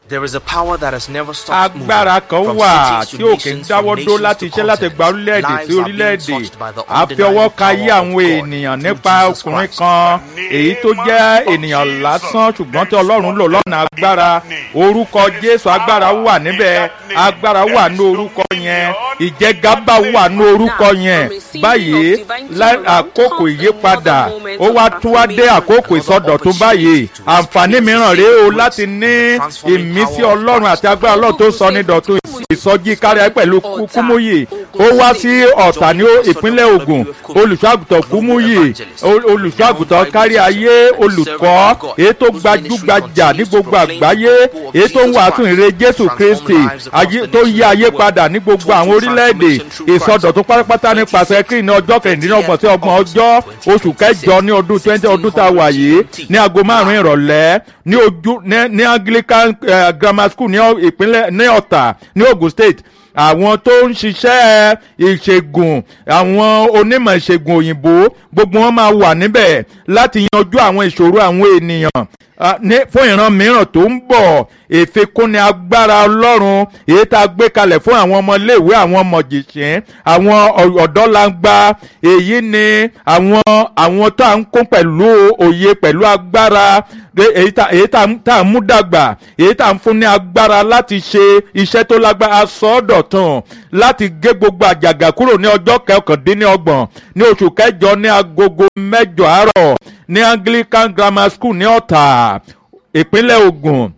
There is a power that has never stopped moving agbára kan from wà cities tí to ò kì í nations, from dáwọ́ dó nations láti to iṣẹ́ láti gba continents. orílẹ̀-èdè Lives sí are being orílẹ̀-èdè touched by the a fi ọwọ́ undeniable ka ayé power àwọn of God ènìyàn through nípa Jesus ọkùnrin Christ. kan èyí tó jẹ́ ènìyàn lásán ṣùgbọ́n tí ọlọ́run lò lọ́nà agbára orúkọ jésù agbára wà níbẹ̀ agbára wà ní orúkọ yẹn ìjẹgàba wà ní orúkọ yẹn báyìí lá- àkókò ìyípadà ó wá tún wá dé àkókò ìsọdọ̀tún báyìí àǹfààní mìíràn rèé o láti ní ìmísí ọlọ́run àti agbára ọlọ́run tó sọ ní dọ̀tún ìsọjí kárí ayé pẹ̀lú Kú- kúmúyì ó wá sí ọ̀tà ní ó- ìpínlẹ̀ ogun olùṣọ́àgùtàn kúmúyì o- olùṣọ́àgùtàn kárí ayé olùkọ́ èyí tó gbajúgbajà ní gbogbo àgbáyé èyí tó ń wàásù ìre jésù kristi ayé- tó yí ayé padà ní gbogbo àwọn orílẹ̀-èdè ìsọdọ̀tún pátápátá nípasẹ̀ kí ní ọjọ́ kẹrìndínlọ́gbọ̀n sí ọgbọ̀n ọjọ́ oṣù kẹjọ ní ọdún twenty ọdún tá a wà yìí ní aago márùn-ún ìrọ̀lẹ́ ní ojú ní ní anglican eh, grammar school ní ọ- ìpínlẹ̀ ní ọ̀tà ní ogun state àwọn tó ń ṣiṣẹ́ ìṣègùn àwọn onímọ̀ ìṣègùn òyìnbó gbogbo wọn máa wà níbẹ̀ láti yanjú àwọn ìṣòro àwọn ènìyàn Ah, ní- fún ìran mìíràn tó ń bọ̀ ìfikúnni agbára ọlọ́run èyí tá a gbé kalẹ̀ fún àwọn ọmọléèwé àwọn mọ̀jìṣín àwọn ọ̀- ọ̀dọ́langba èyí ni àwọn àwọn tó à ń kún pẹ̀lú òye pẹ̀lú agbára de- èyí tá èyí tá tá à ń mú dàgbà èyí tá à ń fún ní agbára láti ṣe iṣẹ́ tó lágbára sọ́ọ̀dọ̀tàn láti gé gbogbo àjàgà kúrò ní ọjọ́ kọkàndínlọ́gbọ̀n ní oṣù kẹjọ ní agogo mẹ́jọ àárọ̀ ní anglican grammar school ní ọ̀tà ìpínlẹ̀ ogun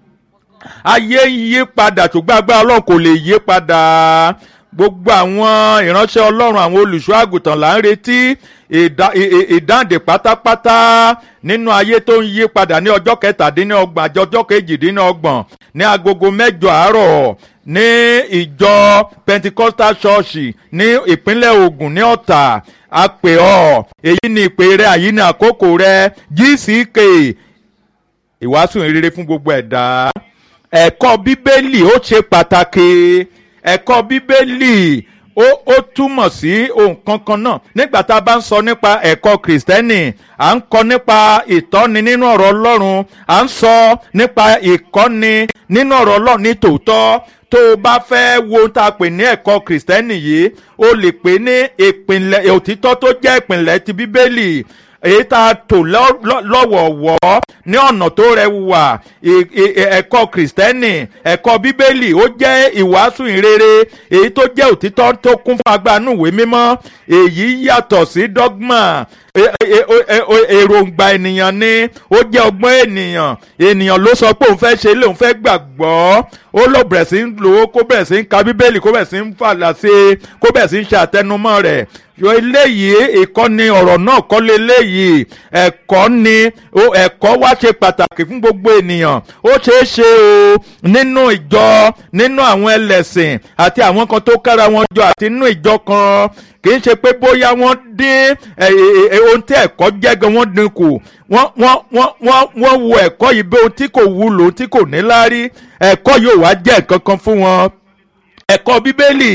ayé ń yí padà ṣùgbọ́n agbára ọlọ́run kò lè yí padà gbogbo àwọn ìránṣẹ́ ọlọ́run àwọn olùṣọ́ àgùntàn là ń retí ìdá- ì- ì- ìdáǹdè pátápátá nínú ayé tó ń yí padà ní ọjọ́ kẹtàdínlọ́gbọ̀n àti ọjọ́ kejìdínlọ́gbọ̀n ní agogo mẹ́jọ àárọ̀ ní ìjọ pentecostal church ní ìpínlẹ̀ ogun ní ọ̀tà a pè ọ́ èyí ni ìpè rẹ àyí ni àkókò rẹ gck ìwàásù ìrere fún gbogbo ẹ̀dá ẹ̀kọ́ bíbélì ó ṣe pàtàkì ẹ̀kọ́ bíbélì ó ó túmọ̀ sí ohun kankan náà nígbà tá a bá ń sọ nípa ẹ̀kọ́ kìrìsìtẹ́nì à ń kọ́ nípa ìtọ́ni nínú ọ̀rọ̀ ọlọ́run à ń sọ nípa ìkọ́ni nínú ọ̀rọ̀ ọlọ́run ní tòótọ́ tó o bá fẹ́ wo ohun tá a pè ní ẹ̀kọ́ kìrìsìtẹ́nì yìí o lè pè ní ìpìnlẹ̀ òtítọ́ tó jẹ́ ìpìnlẹ̀ ti bíbélì èyí tá a tò lọ́- lọ́- lọ́wọ̀ọ̀wọ́ ní ọ̀nà tó rẹwà ì- ì- ẹ̀kọ́ kìrìsìtẹ́nì ẹ̀kọ́ bíbélì ó jẹ́ ìwàásù ìrere èyí tó jẹ́ òtítọ́ tó kún fún agbánú ìwé mímọ́ èyí yàtọ̀ sí dogma e- e- e- e- e- èròǹgbà ènìyàn ni ó jẹ́ ọgbọ́n ènìyàn ènìyàn ló sọ pé òun fẹ́ ṣe lé òun fẹ́ gbàgbọ́ ó lọ bẹ̀rẹ̀ sí ń lò ó kó bẹ̀rẹ̀ sí ń ka bíbélì kó bẹ̀rẹ̀ sí ń fàlà sí i kó bẹ̀rẹ̀ sí ń ṣe àtẹnumọ́ rẹ̀ yọ eléyìí ìkọ́ni ọ̀rọ̀ náà kọ́ lé eléyìí ẹ̀kọ́ ni ó- ẹ̀kọ́ wá ṣe pàtàkì fún gbogbo ènìyàn ó ṣeé ṣe o nínú ìjọ nínú àwọn ẹlẹ́sìn àti àwọn kan tó kára wọn jọ àti nínú ìjọ kan kì í ṣe pé bóyá wọ́n dín ẹ, ẹ, ẹ, ohun tí ẹ̀kọ́ jẹ́ gan wọ́n dín kù wọ́n wọ́n wọ́n wọ́n wọ́n wo ẹ̀kọ́ yìí bí ohun tí kò wúlò ohun tí kò ní láárí ẹ̀kọ́ yóò wá jẹ́ nǹkan kan fún wọn ẹ̀kọ́ bíbélì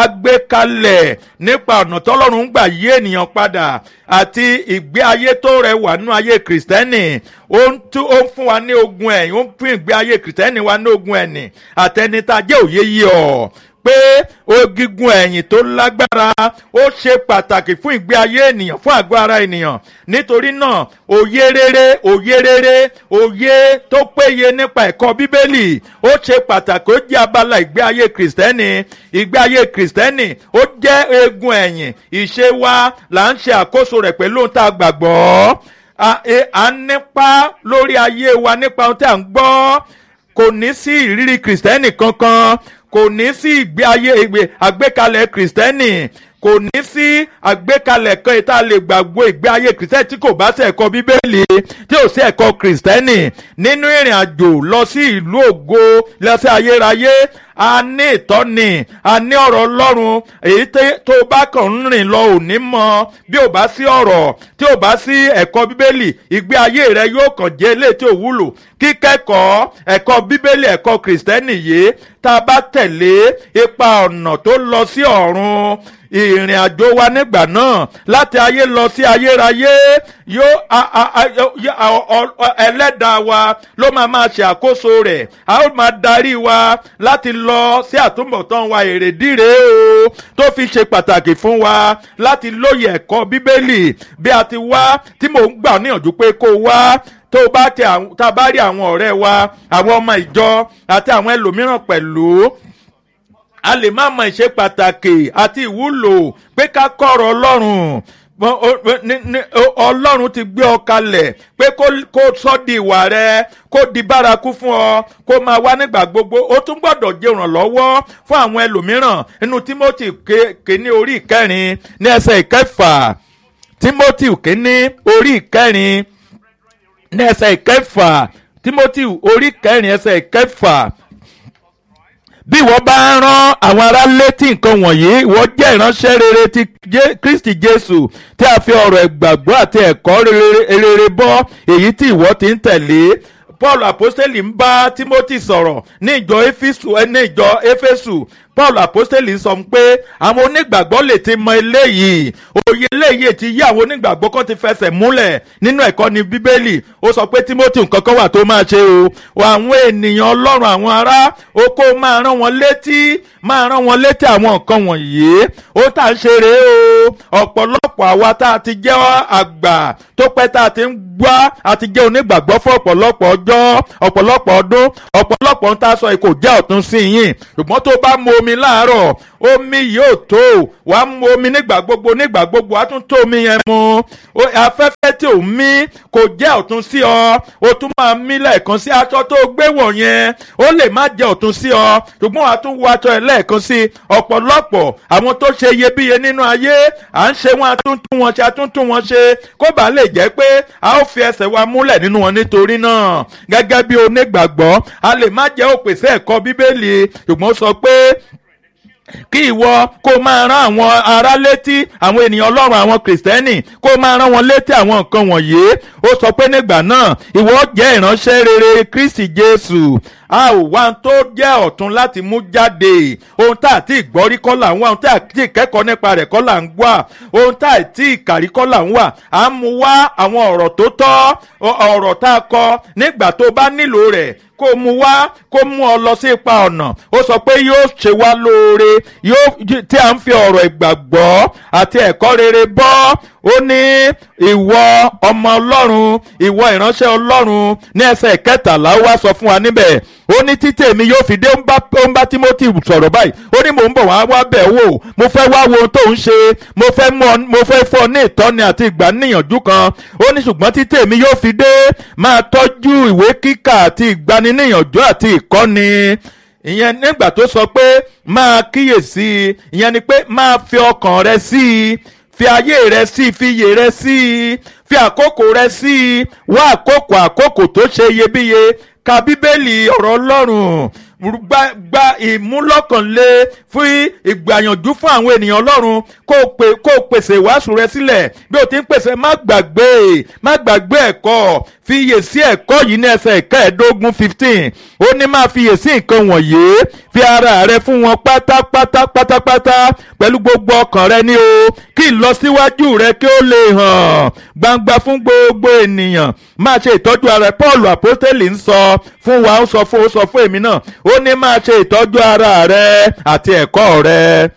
agbékalẹ̀ nípa ọ̀nà tọ́lọ́run ń gbà yí ènìyàn padà àti ìgbé ayé tó rẹwà nínú ayé kìrìsìtẹ́nì ó ń tú ó ń fún wa ní ogun ẹ̀yìn ó ń fún ìgbé ayé kìrìsìtẹ́nì wa ní ogun ẹ̀nì àtẹnitá jẹ́ òye yí ọ̀ pé ogigun ẹ̀yìn tó lágbára ó ṣe pàtàkì fún ìgbé ayé ènìyàn fún àgọ́ ara ènìyàn nítorí náà òye rere òye rere òye tó péye nípa ẹ̀kọ́ bíbélì ó ṣe pàtàkì ó jẹ́ abala ìgbé ayé kìrìsìtẹ́nì ìgbé ayé kìrìsìtẹ́nì ó jẹ́ eegun ẹ̀yìn ìṣe wa là ń ṣe àkóso rẹ̀ pẹ̀lú ohun tá a gbàgbọ́ a e- à ń nípa lórí ayé wa nípa ohun tí à ń gbọ́ kò ní sí ìrírí kìrìsìtẹ́nì kankan kò ní sí ìgbé ayé ìgbé àgbékalẹ̀ kìrìsìtẹ́nì kò ní sí àgbékalẹ̀ kan tá a lè gbàgbọ́ ìgbé ayé kìrìsìtẹ́nì tí kò bá sí ẹ̀kọ́ bíbélì tí ò sí ẹ̀kọ́ kìrìsìtẹ́nì nínú ìrìn àjò lọ sí ìlú ògo lọ sí ayérayé a ní ìtọ́ni a ní ọ̀rọ̀ ọlọ́run èyí tẹ́- tó bá kàn ń rìn lọ ò ní mọ bí ò bá sí ọ̀rọ̀ tí ò bá sí ẹ̀kọ́ bíbélì ìgbé ayé rẹ yóò kàn jẹ́ ilé tí ò wúlò kí kíkẹ́kọ̀ọ́ ẹ̀kọ́ bíbélì ẹ̀kọ́ kìrìsìtẹ́nì yìí tá a bá tẹ̀lé ipa ọ̀nà tó lọ sí ọ̀run ìrìn àjò wa nígbà náà láti ayé lọ sí ayérayé yóò ẹlẹ́dàá wa ló máa máa ṣe àkóso rẹ̀ a ó máa darí wa láti lọ sí àtúbọ̀tán wa èrèdíre o tó fi ṣe pàtàkì fún wa láti lóye ẹ̀kọ́ bíbélì bí a ti wá tí mò ń gbà níyànjú pé kó wá tó bá tẹ tá a bá rí àwọn ọ̀rẹ́ wa àwọn ọmọ ìjọ àti àwọn ẹlòmíràn pẹ̀lú a lè má mọ ìṣe pàtàkì àti ìwúlò pé ká kọ̀rọ̀ ọlọ́run ọlọ́run ti gbé ọ kalẹ̀ pé kó sọ di ìwà rẹ kó di bárakú fún ọ kó máa wá nígbà gbogbo ó tún gbọ́dọ̀ jẹ́ ìrànlọ́wọ́ fún àwọn ẹlòmíràn nínú timothy kéní orí ìkẹrin ní ẹsẹ̀ ìkẹfà timothy kéní orí ìkẹrin ní ẹsẹ̀ ìkẹfà timothy orí ìkẹrin ẹsẹ̀ ìkẹfà bí ìwọ bá rán àwọn ará létí nǹkan wọ̀nyí ìwọ jẹ́ ìránṣẹ́ rere ti kristi jésù tí a fi ọ̀rọ̀ ìgbàgbọ́ àti ẹ̀kọ́ rere bọ́ èyí tí ìwọ ti ń tẹ̀lé paul apostoli ń bá timothy sọ̀rọ̀ ní ìjọ éfésù ní ìjọ éfésù paul apostoli sọ pé àwọn onígbàgbọ́ lè ti mọ eléyìí òye eléyìí ti yí àwọn onígbàgbọ́ kan ti fẹsẹ̀ múlẹ̀ nínú ẹ̀kọ́ ní bíbélì ó sọ pé timothy nǹkan kan wà tó máa ṣe o àwọn ènìyàn ọlọ́run àwọn ará o kó máa rán wọn létí máa rán wọn létí àwọn nǹkan wọ̀nyí ó tà ń ṣe rèé o ọ̀pọ̀lọpọ̀ àwa tá a ti jẹ́ àgbà tó pẹ́ tá a ti ń gbá a ti jẹ́ onígbàgbọ́ fún ọ̀pọ̀lọpọ̀ ọjọ́ ọ̀pọ̀lọpọ̀ ọdún ọ̀pọ̀lọpọ̀ ń tá a sọ kò jẹ́ ọ̀tún sí yín ṣùgbọ́n tó bá mu omi láàárọ̀ omi yóò tó wàá mu omi nígbà gbogbo nígbà gbogbo wàá tún tó omi yẹn mu afẹ́fẹ́ tí ò mí kò jẹ́ ọ̀tún sí ọ o tún máa mí lẹ́ẹ̀kan sí aṣọ tó gbé wọ̀ yẹn ó lè má jẹ́ ọ̀tún sí ọ ṣùgbọ́n wàá tún wọ aṣọ ẹ̀ lẹ́ẹ̀kan sí ọ̀pọ̀lọpọ̀ àwọn tó ṣe iyebíye nínú ayé à ń ṣe wọn àtúntún wọn ṣe àtúntún wọn ṣe kó bàa lè jẹ́ pé a ó fi ẹsẹ̀ wa múlẹ̀ nínú wọn nítorí náà gẹ́gẹ́ bí onígbàgbọ́ a lè má jẹ́ òpèsè ẹ̀kọ́ bíbélì ṣùgbọ́n sọ pé kí ìwọ kó máa rán àwọn ará létí àwọn ènìyàn ọlọ́run àwọn kìrìsìtẹ́nì kó máa rán wọn létí àwọn nǹkan wọ̀nyí ó sọ pé nígbà náà ìwọ jẹ́ ìránṣẹ́ rere kristi jésù a ò wá tó jẹ́ ọ̀tún láti mú jáde ohun tá à ti gbọ́rí kọ́ là ń wá ohun tá à ti kẹ́kọ̀ọ́ nípa rẹ̀ kọ́ là ń wá ohun tá à ti kàrí kọ́ là ń wá à ń mú wá àwọn ọ̀rọ̀ tó tọ́ ọ̀rọ̀ tá a kọ nígbà tó bá nílò rẹ̀ kó mu wá kó mú ọ lọ sí ipa ọ̀nà ó sọ pé yóò ṣe wá lóore yóò tí a ń fi ọ̀rọ̀ ìgbàgbọ́ àti ẹ̀kọ́ rere bọ́ ó ní ìwọ ọmọ ọlọ́run ìwọ ìránṣẹ́ ọlọ́run ní ẹsẹ̀ kẹtàlá ó wá sọ fún wa níbẹ̀ ó ní títẹ̀ mi yóò fi dé ó ń bá timothy sọ̀rọ̀ báyìí ó ní mò ń bọ̀ wá wá bẹ̀ wò mo fẹ́ wá wo ohun tó ń ṣe mo fẹ́ mo fẹ́ fọ́ ní ìtọ́ni àti ìgbaniníyànjú kan ó ní ṣùgbọ́n títẹ̀ mi yóò fi dé máa tọ́jú ìwé kíkà àti ìgbaniníyànjú àti ìkọ́ni ìyẹn nígbà tó sọ pé máa kíyèsí ìyẹn ni pé máa fi ọkàn rẹ sí i fi ayé rẹ sí i fi iyè rẹ sí i fi àkókò rẹ sí i wá àkókò àkókò tó ṣe iyebíye ka bíbélì ọ̀rọ̀ ọlọ́run gba gba ìmúlọ́kànlé fún ìgbàyànjú fún àwọn ènìyàn ọlọ́run kó pe kó pèsè ìwàásù rẹ sílẹ̀ bí o ti ń pèsè má gbàgbé má gbàgbé ẹ̀kọ́ fi iyè sí ẹ̀kọ́ yìí ní ẹsẹ̀ ìkẹẹ̀ẹ́dógún fifteen ó ní máa fi iyè sí nǹkan wọ̀nyí fi ara rẹ fún wọn pátápátá pátápátá pẹ̀lú gbogbo ọkàn rẹ ní o kí ìlọsíwájú rẹ kí ó lè hàn gbangba fún gbogbo ènìyàn máa ṣe ìtọ́jú ara paul apostoli ń sọ fún wa ó sọ fún ó sọ fún èmi náà ó ní máa ṣe ìtọ́jú ara rẹ àti ẹ̀kọ́ rẹ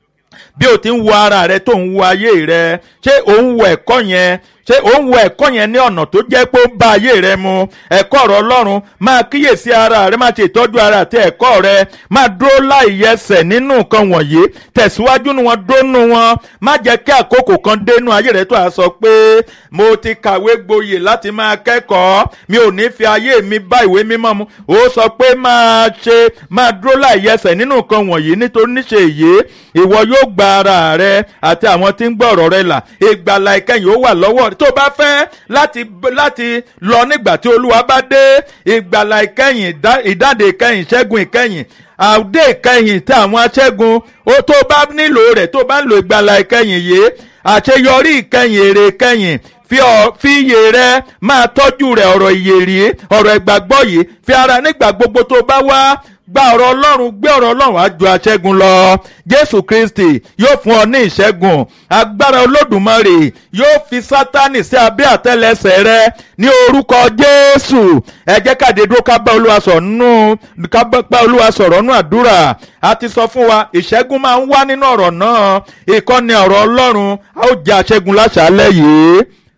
bí o ti ń wo ara rẹ tó ń wo ayé rẹ ṣé o ń wo ẹ̀kọ́ yẹn ṣé o ń wo ẹ̀kọ́ yẹn ní ọ̀nà tó jẹ́ pé ó ń bá ayé rẹ mu ẹ̀kọ́ ọ̀rọ̀ ọlọ́run máa kíyèsí ara rẹ máa ṣe ìtọ́jú ara àti ẹ̀kọ́ rẹ máa dúró láì yẹsẹ̀ nínú nǹkan wọ̀nyí tẹ̀síwájú nu wọn dúró nu wọn má jẹ́ kí àkókò kan dénú ayé rẹ tó a sọ pé mo ti kàwé gboyè láti máa kẹ́kọ̀ọ́ mi ò ní fi ayé mi bá ìwé mímọ́ mu ó sọ pé máa ṣe máa dúró láì yẹsẹ̀ nínú nǹkan wọ̀nyí nítorí níṣe èyí ìwọ yóò gba ara rẹ àti àwọn tí ń gbọ́ ọ̀rọ̀ rẹ là ìgbàlà ìkẹyìn ó wà lọ́wọ́ tó bá fẹ́ láti láti lọ nígbà tí olúwa bá dé ìgbàlà ìkẹyìn ìdáǹdè ìkẹyìn ìṣẹ́gun ìkẹyìn àdé ìkẹyìn tí àwọn aṣẹ́gun ó tó bá nílò rẹ̀ tó bá ń lo ìgbàlà ìkẹyìn yìí àṣeyọrí ìkẹyìn èrè ìkẹyìn fi ọ- fi iyè rẹ máa tọ́jú rẹ̀ ọ̀rọ̀ ìyè rí ọ̀rọ̀ ìgbàgbọ́ yìí fi ara nígbà gbogbo tó bá wá gba ọ̀rọ̀ ọlọ́run gbé ọ̀rọ̀ ọlọ́run á ju aṣẹ́gun lọ jésù kristi yóò fún ọ ní ìṣẹ́gun agbára olódùmarè yóò fi sátánì sí abẹ́ àtẹ́lẹsẹ̀ rẹ ní orúkọ jésù ẹ jẹ́ káde dúró ká bá olúwa sọ̀rọ̀ nínú ká bá olúwa sọ̀rọ̀ nínú àdúrà a ti sọ fún wa ìṣẹ́gun máa ń wá nínú ọ̀rọ̀ náà ìkọ́ni ọ̀rọ̀ ọlọ́run a ó jẹ́ aṣẹ́gun láṣálẹ́ yìí.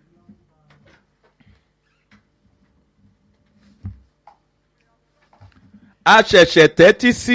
a ṣẹ̀ṣẹ̀ tẹ́tí sí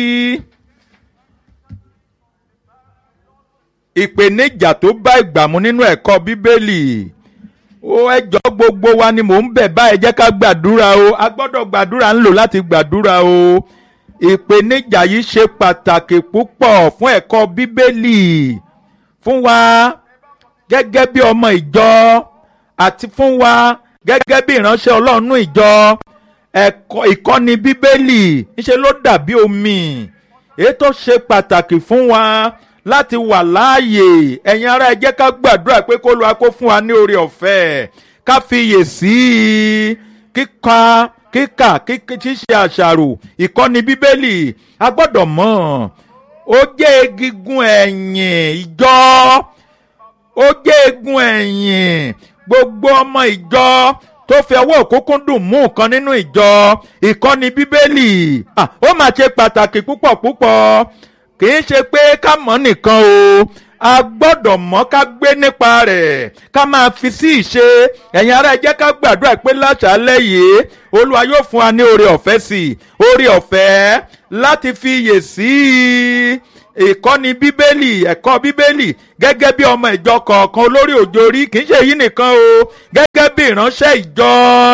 ìpèníjà tó bá ìgbà mu nínú ẹ̀kọ́ bíbélì ó ẹjọ́ gbogbo wa ni mò ń bẹ̀ báyìí jẹ́ ká gbàdúrà o a gbọ́dọ̀ gbàdúrà ń lò láti gbàdúrà o ìpèníjà yìí ṣe pàtàkì púpọ̀ fún ẹ̀kọ́ bíbélì fún wa gẹ́gẹ́ bí ọmọ ìjọ àti fún wa gẹ́gẹ́ bí ìránṣẹ́ ọlọ́run ìjọ ẹ̀kọ́ ìkọ́ni bíbélì ńṣe ló dàbí omi èyí tó ṣe pàtàkì fún wa láti wà láàyè ẹ̀yin ará ẹ jẹ́ ká gbàdúrà pé kó Olúwa kó fún wa ní oore ọ̀fẹ́ ká fiyè sí i kíka kíkà ṣíṣe àṣàrò ìkọ́ni bíbélì a gbọ́dọ̀ mọ̀ ó jẹ́ egungun ẹ̀yìn ìjọ ó jẹ́ egun ẹ̀yìn gbogbo ọmọ ìjọ tó fi ọwọ́ òkúnkún dùn mú nǹkan nínú ìjọ ìkọ́ni bíbélì Ah, ó mà ṣe pàtàkì púpọ̀ púpọ̀ kì í ṣe pé ká mọ̀ nìkan o a gbọ́dọ̀ mọ̀ ká gbé nípa rẹ̀ ká máa fi sí ìṣe ẹ̀yin ará ẹ jẹ́ ká gbàdúrà pé láṣálẹ́ yìí olúwa yóò fún wa ní oore ọ̀fẹ́ sí i oore ọ̀fẹ́ láti fi iyè sí i ìkọ́ni bíbélì ẹ̀kọ́ bíbélì gẹ́gẹ́ bí ọmọ ìjọ kọ̀ọ̀kan olórí òjòrí kì í ṣe èyí nìkan o gẹ́gẹ́ bí ìránṣẹ́ ìjọ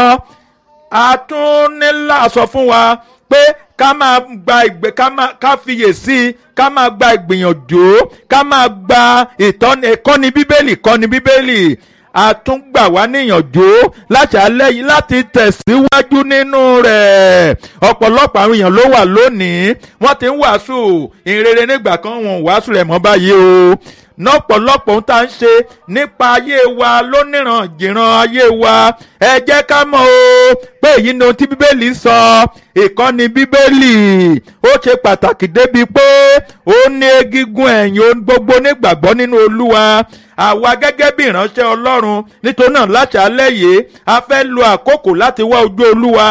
àtúnnílà sọ fún wa pé ká máa gba ìgbé ká máa ká fiyè sí i ká máa gba ìgbìyànjú ká máa gba ìtọ́ni ìkọ́ni bíbélì ìkọ́ni bíbélì àtúngbà wá níyànjú láti alẹ́ yìí láti tẹ̀síwájú nínú rẹ̀ ọ̀pọ̀lọpọ̀ àwọn èèyàn ló wà lónìí wọ́n ti ń wàásù ìrere nígbà kan wọn ò wàásù rẹ̀ mọ́ báyìí o nọ́pọ̀lọpọ̀ ohun tá à ń ṣe nípa ayé wa lóníran jìran ayé wa ẹ jẹ́ ká mọ̀ o pé èyí ni ohun tí bíbélì sọ ìkọ́ni bíbélì ó ṣe pàtàkì débi pé ó ní egungun ẹ̀yìn ohun gbogbo nígbàgbọ́ nínú olúwa àwa gẹ́gẹ́ bí ìránṣẹ́ ọlọ́run nítorí náà láti alẹ́ yìí a fẹ́ lo àkókò láti wá ojú olúwa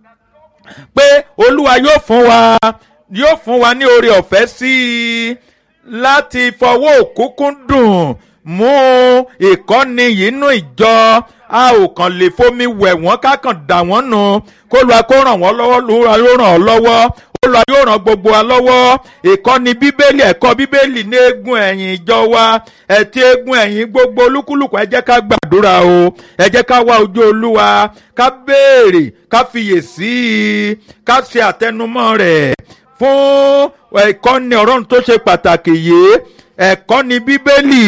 pé olúwa yóò fún wa yóò fún wa ní oore ọ̀fẹ́ sí i láti fọwọ́ òkúnkún dùn mú ìkọ́ni yìí nú ìjọ a ò kàn lè fomi wẹ̀ wọ́n ká kàn dà wọ́n nù kó lóa kó ràn wọ́n lọ́wọ́ lóra yóò ràn ọ́ lọ́wọ́ olùwà yóò ràn gbogbo wa lọ́wọ́ ìkọ́ni bíbélì ẹ̀kọ́ bíbélì ní eegun ẹ̀yìn ìjọ wa ẹ̀tí eegun ẹ̀yìn gbogbo olúkúlùkù ẹ jẹ́ ká gbàdúrà o ẹ jẹ́ ká wá ojú olúwa ká béèrè ká fiyè sí i ká ṣe àtẹnumọ́ rẹ̀ fún ẹ̀kọ́ni ọ̀rọ̀ tó ṣe pàtàkì yìí ẹ̀kọ́ni bíbélì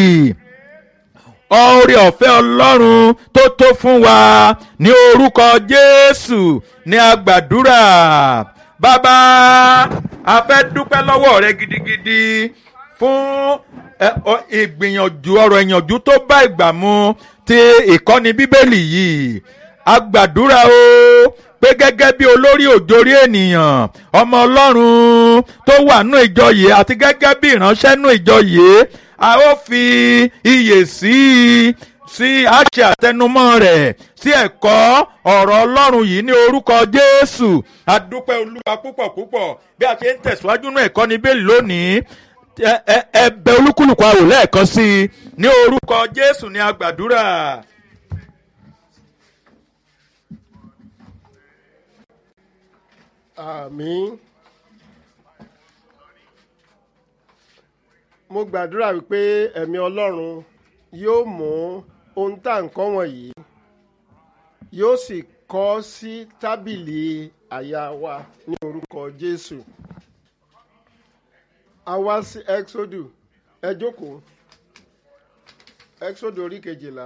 oore ọ̀fẹ́ ọlọ́run tó tó fún wa ní orúkọ jésù ní agbàdúrà bàbá a fẹ́ dúpẹ́ lọ́wọ́ rẹ gidigidi fún ìgbìyànjú ọ̀rọ̀ ìyànjú tó bá ìgbà mu ti ìkọ́ni bíbélì yìí agbàdúrà o pé gẹ́gẹ́ bí olórí òjòrí ènìyàn ọmọ ọlọ́run tó wà nù ìjọ yìí àti gẹ́gẹ́ bí ìránṣẹ́ nù ìjọ yìí a ó fi iyè sí i sí àṣẹ àtẹnumọ́ rẹ̀ sí ẹ̀kọ́ ọ̀rọ̀ ọlọ́run yìí ní orúkọ jésù adúpẹ́ olúwa púpọ̀ púpọ̀ bí a ṣe ń tẹ̀síwájú nù ẹ̀kọ́ ní bẹ́ẹ̀ lónìí ẹ̀bẹ̀ olúkúlùkù àwò lẹ́ẹ̀kan sí i ní orúkọ jésù ní agbàdúrà. àmín mo gbàdúrà wípé ẹ̀mí ọlọ́run yóò mú ohun tá à ń kọ́ wọ̀nyí yóò sì kọ́ sí tábìlì àyà wa ní orúkọ jésù a wá sí exodus ẹ jókòó exodus orí kejìlá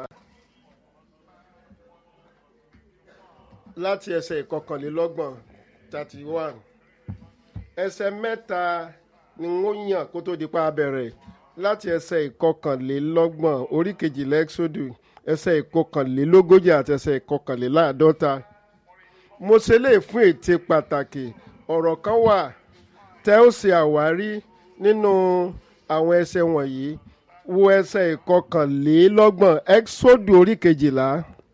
láti ẹsẹ̀ ìkọkànlélọ́gbọ̀n thirty one ẹsẹ̀ mẹ́ta ni wọ́n yàn kó tó di pa abẹ̀rẹ̀ láti ẹsẹ̀ ìkọkànlélọ́gbọ̀n orí kejìlá exodus ẹsẹ̀ ìkọkànlélógójì àti ẹsẹ̀ ìkọkànléláàádọ́ta mo ṣe lè fún ète pàtàkì ọ̀rọ̀ kan wà tẹ́ ó ṣe àwárí nínú àwọn ẹsẹ̀ wọ̀nyí wo ẹsẹ̀ ìkọkànlélọ́gbọ̀n ẹ́xódù orí kejìlá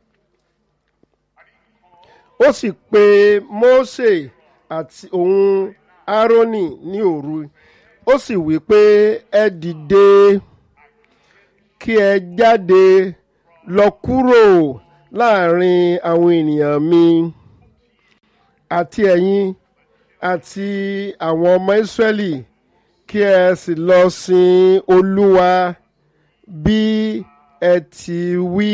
ó sì pe Mósè àti òun Árónì ní òru ó sì wí pé ẹ dìde kí ẹ jáde lọ kúrò láàrin àwọn ènìyàn mi àti ẹ̀yin àti àwọn ọmọ Ísírẹ́lì kí ẹ sì lọ sin Olúwa bí ẹ ti wí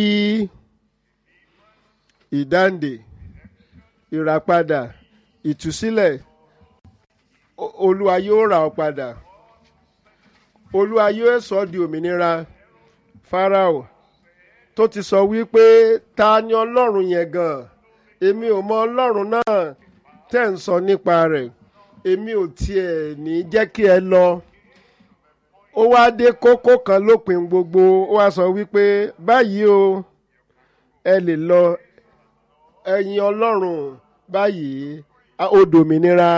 ìdáǹdè ìràpadà ìtúsílẹ̀ O- Olúwa yóò rà ọ́ padà Olúwa yóò sọ ọ́ di òmìnira Fáráò tó ti sọ wípé ta ni Ọlọ́run yẹn gan èmi ò mọ Ọlọ́run náà tẹ́ ń sọ nípa rẹ̀ èmi ò tiẹ̀ ní jẹ́ kí ẹ lọ ó wá dé kókó kan lópin gbogbo ó wá sọ wípé báyìí o ẹ lè lọ ẹ̀yin Ọlọ́run báyìí a- ó dòmìnira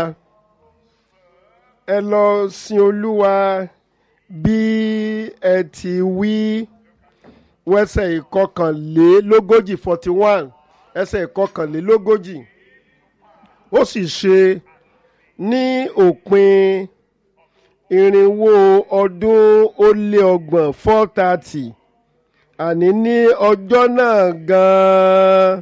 ẹ lọ sin Olúwa bí ẹ ti wí wẹ́sẹ̀ ìkọkànlélógójì forty one ẹsẹ̀ ìkọkànlélógójì ó sì ṣe ní òpin irinwó ọdún ó lé ọgbọ̀n four thirty àní ní ọjọ́ náà gan-an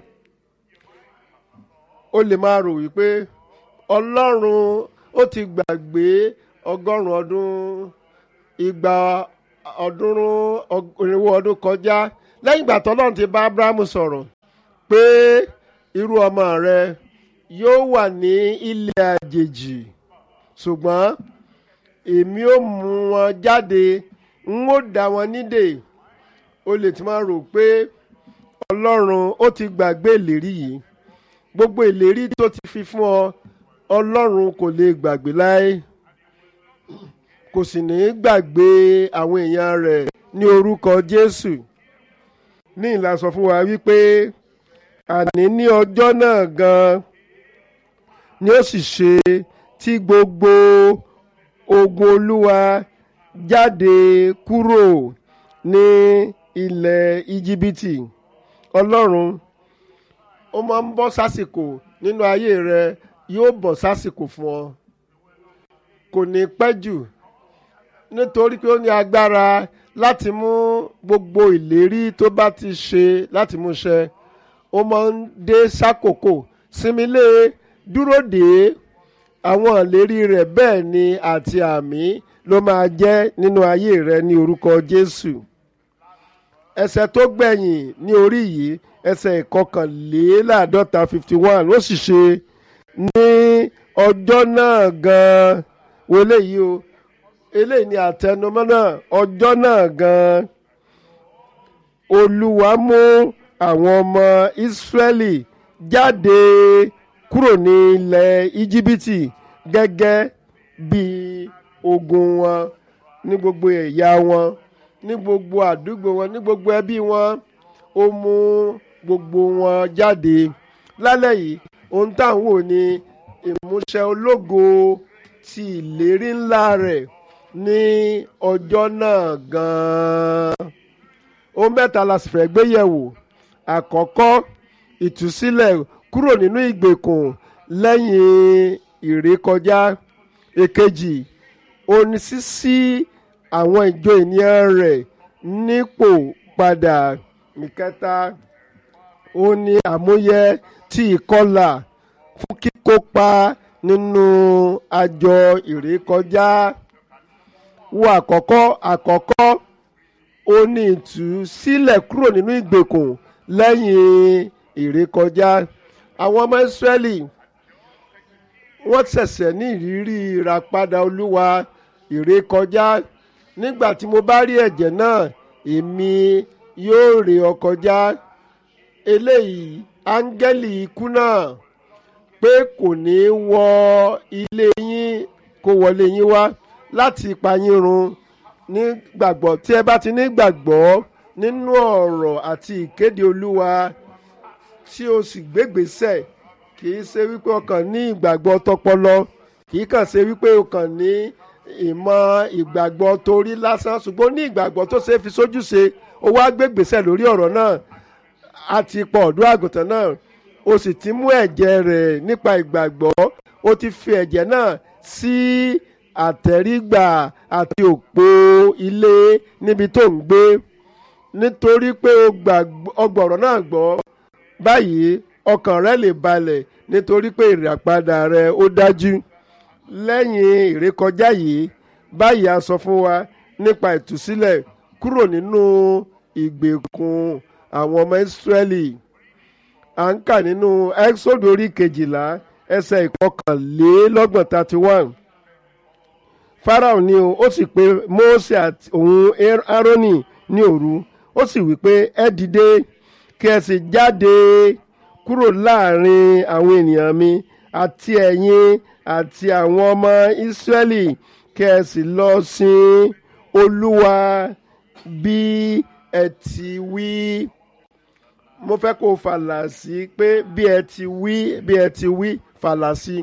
ó lè máa rò wípé ọlọ́run ó ti gbàgbé ọgọ́rùn-ún ọdún igba ọdúnrún irinwó ọdún kọjá lẹ́yìn ìgbà tọ́lọ́run ti bá abrahamu sọ̀rọ̀ pé irú ọmọ rẹ yóò wà ní ilẹ̀ àjèjì ṣùgbọ́n èmi ó mú wọn jáde n ó dá wọn nídè o lè ti máa rò pé ọlọ́run ó ti gbàgbé ìlérí yìí gbogbo ìlérí tó ti fi fún ọ ọlọ́run kò lè gbàgbé láé kò sì ní í gbàgbé àwọn èèyàn rẹ̀ ní orúkọ jésù ní ìlà sọ fún wa wípé àní ní ọjọ́ náà gan ni ó sì ṣe tí gbogbo ogun olúwa jáde kúrò ní ilẹ̀ íjíbítì ọlọ́run ó máa ń bọ́ sásìkò nínú ayé rẹ yóò bọ̀ sásìkò fún ọ kò ní pẹ́ jù nítorí pé ó ní agbára láti mú gbogbo ìlérí tó bá ti ṣe láti mú ṣẹ ó máa ń dé sákòókò sinmi lé dúró dé àwọn ìlérí rẹ̀ bẹ́ẹ̀ ni àti àmì ló máa jẹ́ nínú ayé rẹ ní orúkọ Jésù ẹsẹ̀ tó gbẹ̀yìn ní orí yìí ẹsẹ̀ ìkọkànléláàádọ́ta fifty one ó sì ṣe ní ọjọ́ náà gan-an wo eléyìí o eléyìí ni àtẹnumọ́ náà ọjọ́ náà gan-an olúwa mú àwọn ọmọ ìsírẹ́lì jáde kúrò ní ilẹ̀ íjíbítì gẹ́gẹ́ bí ogun wọn ní gbogbo ẹ̀yà wọn ní gbogbo àdúgbò wọn ní gbogbo ẹbí wọn ó mú gbogbo wọn jáde lálẹ́ yìí ohun tá à ń wò ní ìmúṣẹ ológo ti ìlérí ńlá rẹ̀ ní ọjọ́ náà gan-an ohun mẹ́ta la sì fẹ́ gbé yẹ̀wò àkọ́kọ́ ìtúsílẹ̀ kúrò nínú ìgbèkùn lẹ́yìn ìrékọjá èkejì oní sísí àwọn ìjọ ènìyàn rẹ̀ nípò padà ìkẹta ó ní àmúyẹ tí ìkọlà fún kíkópa nínú àjọ ìrékọjá wo àkọ́kọ́ àkọ́kọ́ ó ní ìtúsílẹ̀ kúrò nínú ìgbèkùn lẹ́yìn ìrékọjá àwọn ọmọ Ísírẹ́lì wọ́n ṣẹ̀ṣẹ̀ ní ìrírí ìràpadà olúwa ìrékọjá nígbà tí mo bá rí ẹ̀jẹ̀ náà èmi yóò ré ọ kọjá eléyìí áńgẹ́lì ikú náà pé kò ní wọ ilé yín kó wọlé yín wá láti pa yín run nígbàgbọ́ tí ẹ bá ti ní gbàgbọ́ nínú ọ̀rọ̀ àti ìkéde olúwa tí o sì gbégbèsè kì í ṣe wípé o kàn ní ìgbàgbọ́ tọpọlọ kì í kàn ṣe wípé o kàn ní ìmọ̀ ìgbàgbọ́ torí lásán ṣùgbọ́n ní ìgbàgbọ́ tó ṣe é fi sójú ṣe o wá gbégbèsè lórí ọ̀rọ̀ náà a ti pọ̀ ọ̀dọ́ àgùntàn náà o sì ti mú ẹ̀jẹ̀ rẹ̀ nípa ìgbàgbọ́ o ti fi ẹ̀jẹ̀ náà sí àtẹ̀rígbà àti òpó ilé níbi tó ń gbé nítorí pé o gbọ̀rọ̀ náà gbọ́ báyìí ọkàn rẹ lè balẹ̀ nítorí pé ìràpadà rẹ ó dájú lẹ́yìn ìrékọjá yìí báyìí a sọ fún wa nípa ìtúsílẹ̀ kúrò nínú ìgbèkùn àwọn ọmọ ìsírẹ́lì à ń kà nínú exodus orí kejìlá ẹsẹ̀ ìkọkànlélọ́gbọ̀n thirty one pharaoh ni o ó sì pe mose àti òun aaroni ní òru ó sì wí pé ẹ dìde kí ẹ sì jáde kúrò láàrin àwọn ènìyàn mi àti ẹ̀yin àti àwọn ọmọ ìsírẹ́lì kí ẹ sì lọ sin olúwa bí ẹ ti wí mo fẹ́ kó o fàlà sí pé bí ẹ ti wí bí ẹ ti wí fàlà sí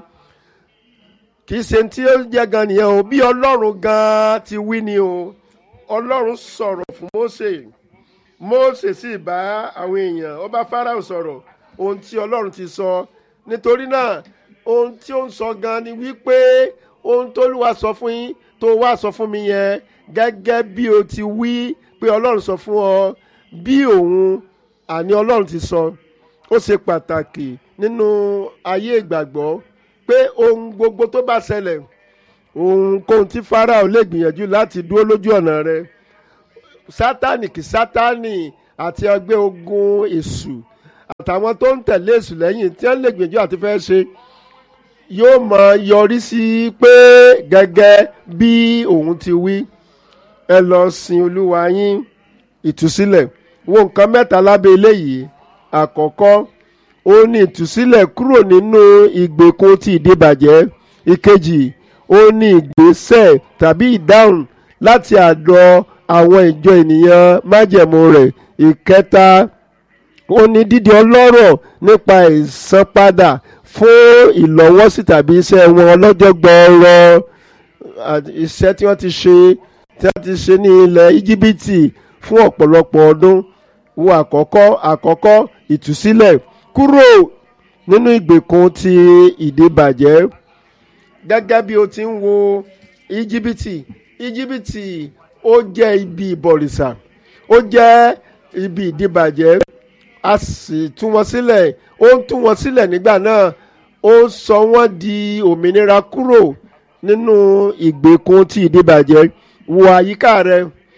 kì í ṣe tí ó jẹ́ gan nìyẹn o bí ọlọ́run gan ti wí ni o ọlọ́run sọ̀rọ̀ fún Mósè Mósè sì bá àwọn èèyàn ó bá Fáráò sọ̀rọ̀ ohun tí ọlọ́run ti sọ nítorí náà ohun tí ó ń sọ gan ni wípé ohun tó lù wá sọ fún yín tó wá sọ fún mi yẹn gẹ́gẹ́ bí o ti wí pé ọlọ́run sọ fún ọ bí òun àní ọlọ́run ti sọ ó ṣe pàtàkì nínú ayé ìgbàgbọ́ pé ohun gbogbo tó bá ṣẹlẹ̀ ohunkóhun tí Fáráò lè gbìyànjú láti dúró lójú ọ̀nà rẹ sátánì kì sátánì àti ẹgbẹ́ ogun èṣù àtàwọn tó ń tẹ̀lé èṣù lẹ́yìn tí wọ́n lè gbìyànjú àti fẹ́ ṣe yóò mọ yọrí sí pé gẹ́gẹ́ bí òun ti wí ẹ lọ sin olúwa yín ìtúsílẹ̀ wo nǹkan mẹ́ta lábẹ́ eléyìí àkọ́kọ́ ó ní ìtúsílẹ̀ kúrò nínú ìgbèkùn ti ìdíbàjẹ́ ìkejì ó ní ìgbésẹ̀ tàbí ìdáhùn láti àdọ̀ àwọn ìjọ ènìyàn májẹ̀mú rẹ̀ ìkẹta ó ní dídi ọlọ́rọ̀ nípa ìsanpadà fún ìlọ́wọ́sí tàbí iṣẹ́ wọn ọlọ́jọ́ gbọ́ọ́rọ́ iṣẹ́ tí wọ́n ti ṣe tí wọ́n ti ṣe ní ilẹ̀ íjíbítì fún ọ̀pọ̀lọpọ̀ ọdún wo àkọ́kọ́ àkọ́kọ́ ìtúsílẹ̀ kúrò nínú ìgbèkùn ti ìdíbàjẹ́ gẹ́gẹ́ bí o ti ń wo íjíbítì íjíbítì ó jẹ́ ibi ìbọ̀rìṣà ó jẹ́ ibi ìdíbàjẹ́ a sì tú wọn sílẹ̀ ó ń tú wọn sílẹ̀ nígbà náà ó sọ wọ́n di òmìnira kúrò nínú ìgbèkùn ti ìdíbàjẹ́ wo àyíká rẹ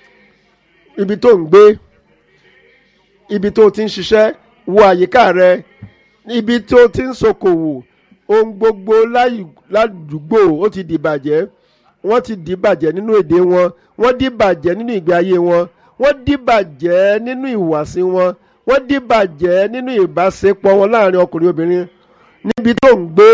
ibi tó ń gbé ibi tó ti ń ṣiṣẹ́ wo àyíká rẹ ibi tó ti ń ṣokòwò ohun gbogbo ládùúgbò ó ti dìbàjẹ́ wọ́n ti dìbàjẹ́ nínú èdè wọn wọ́n dìbàjẹ́ nínú ìgbé ayé wọn wọ́n dìbàjẹ́ nínú ìhùwàsí wọn wọ́n dìbàjẹ́ nínú ìbáṣepọ̀ wọn láàrin ọkùnrin obìnrin níbi tó ń gbé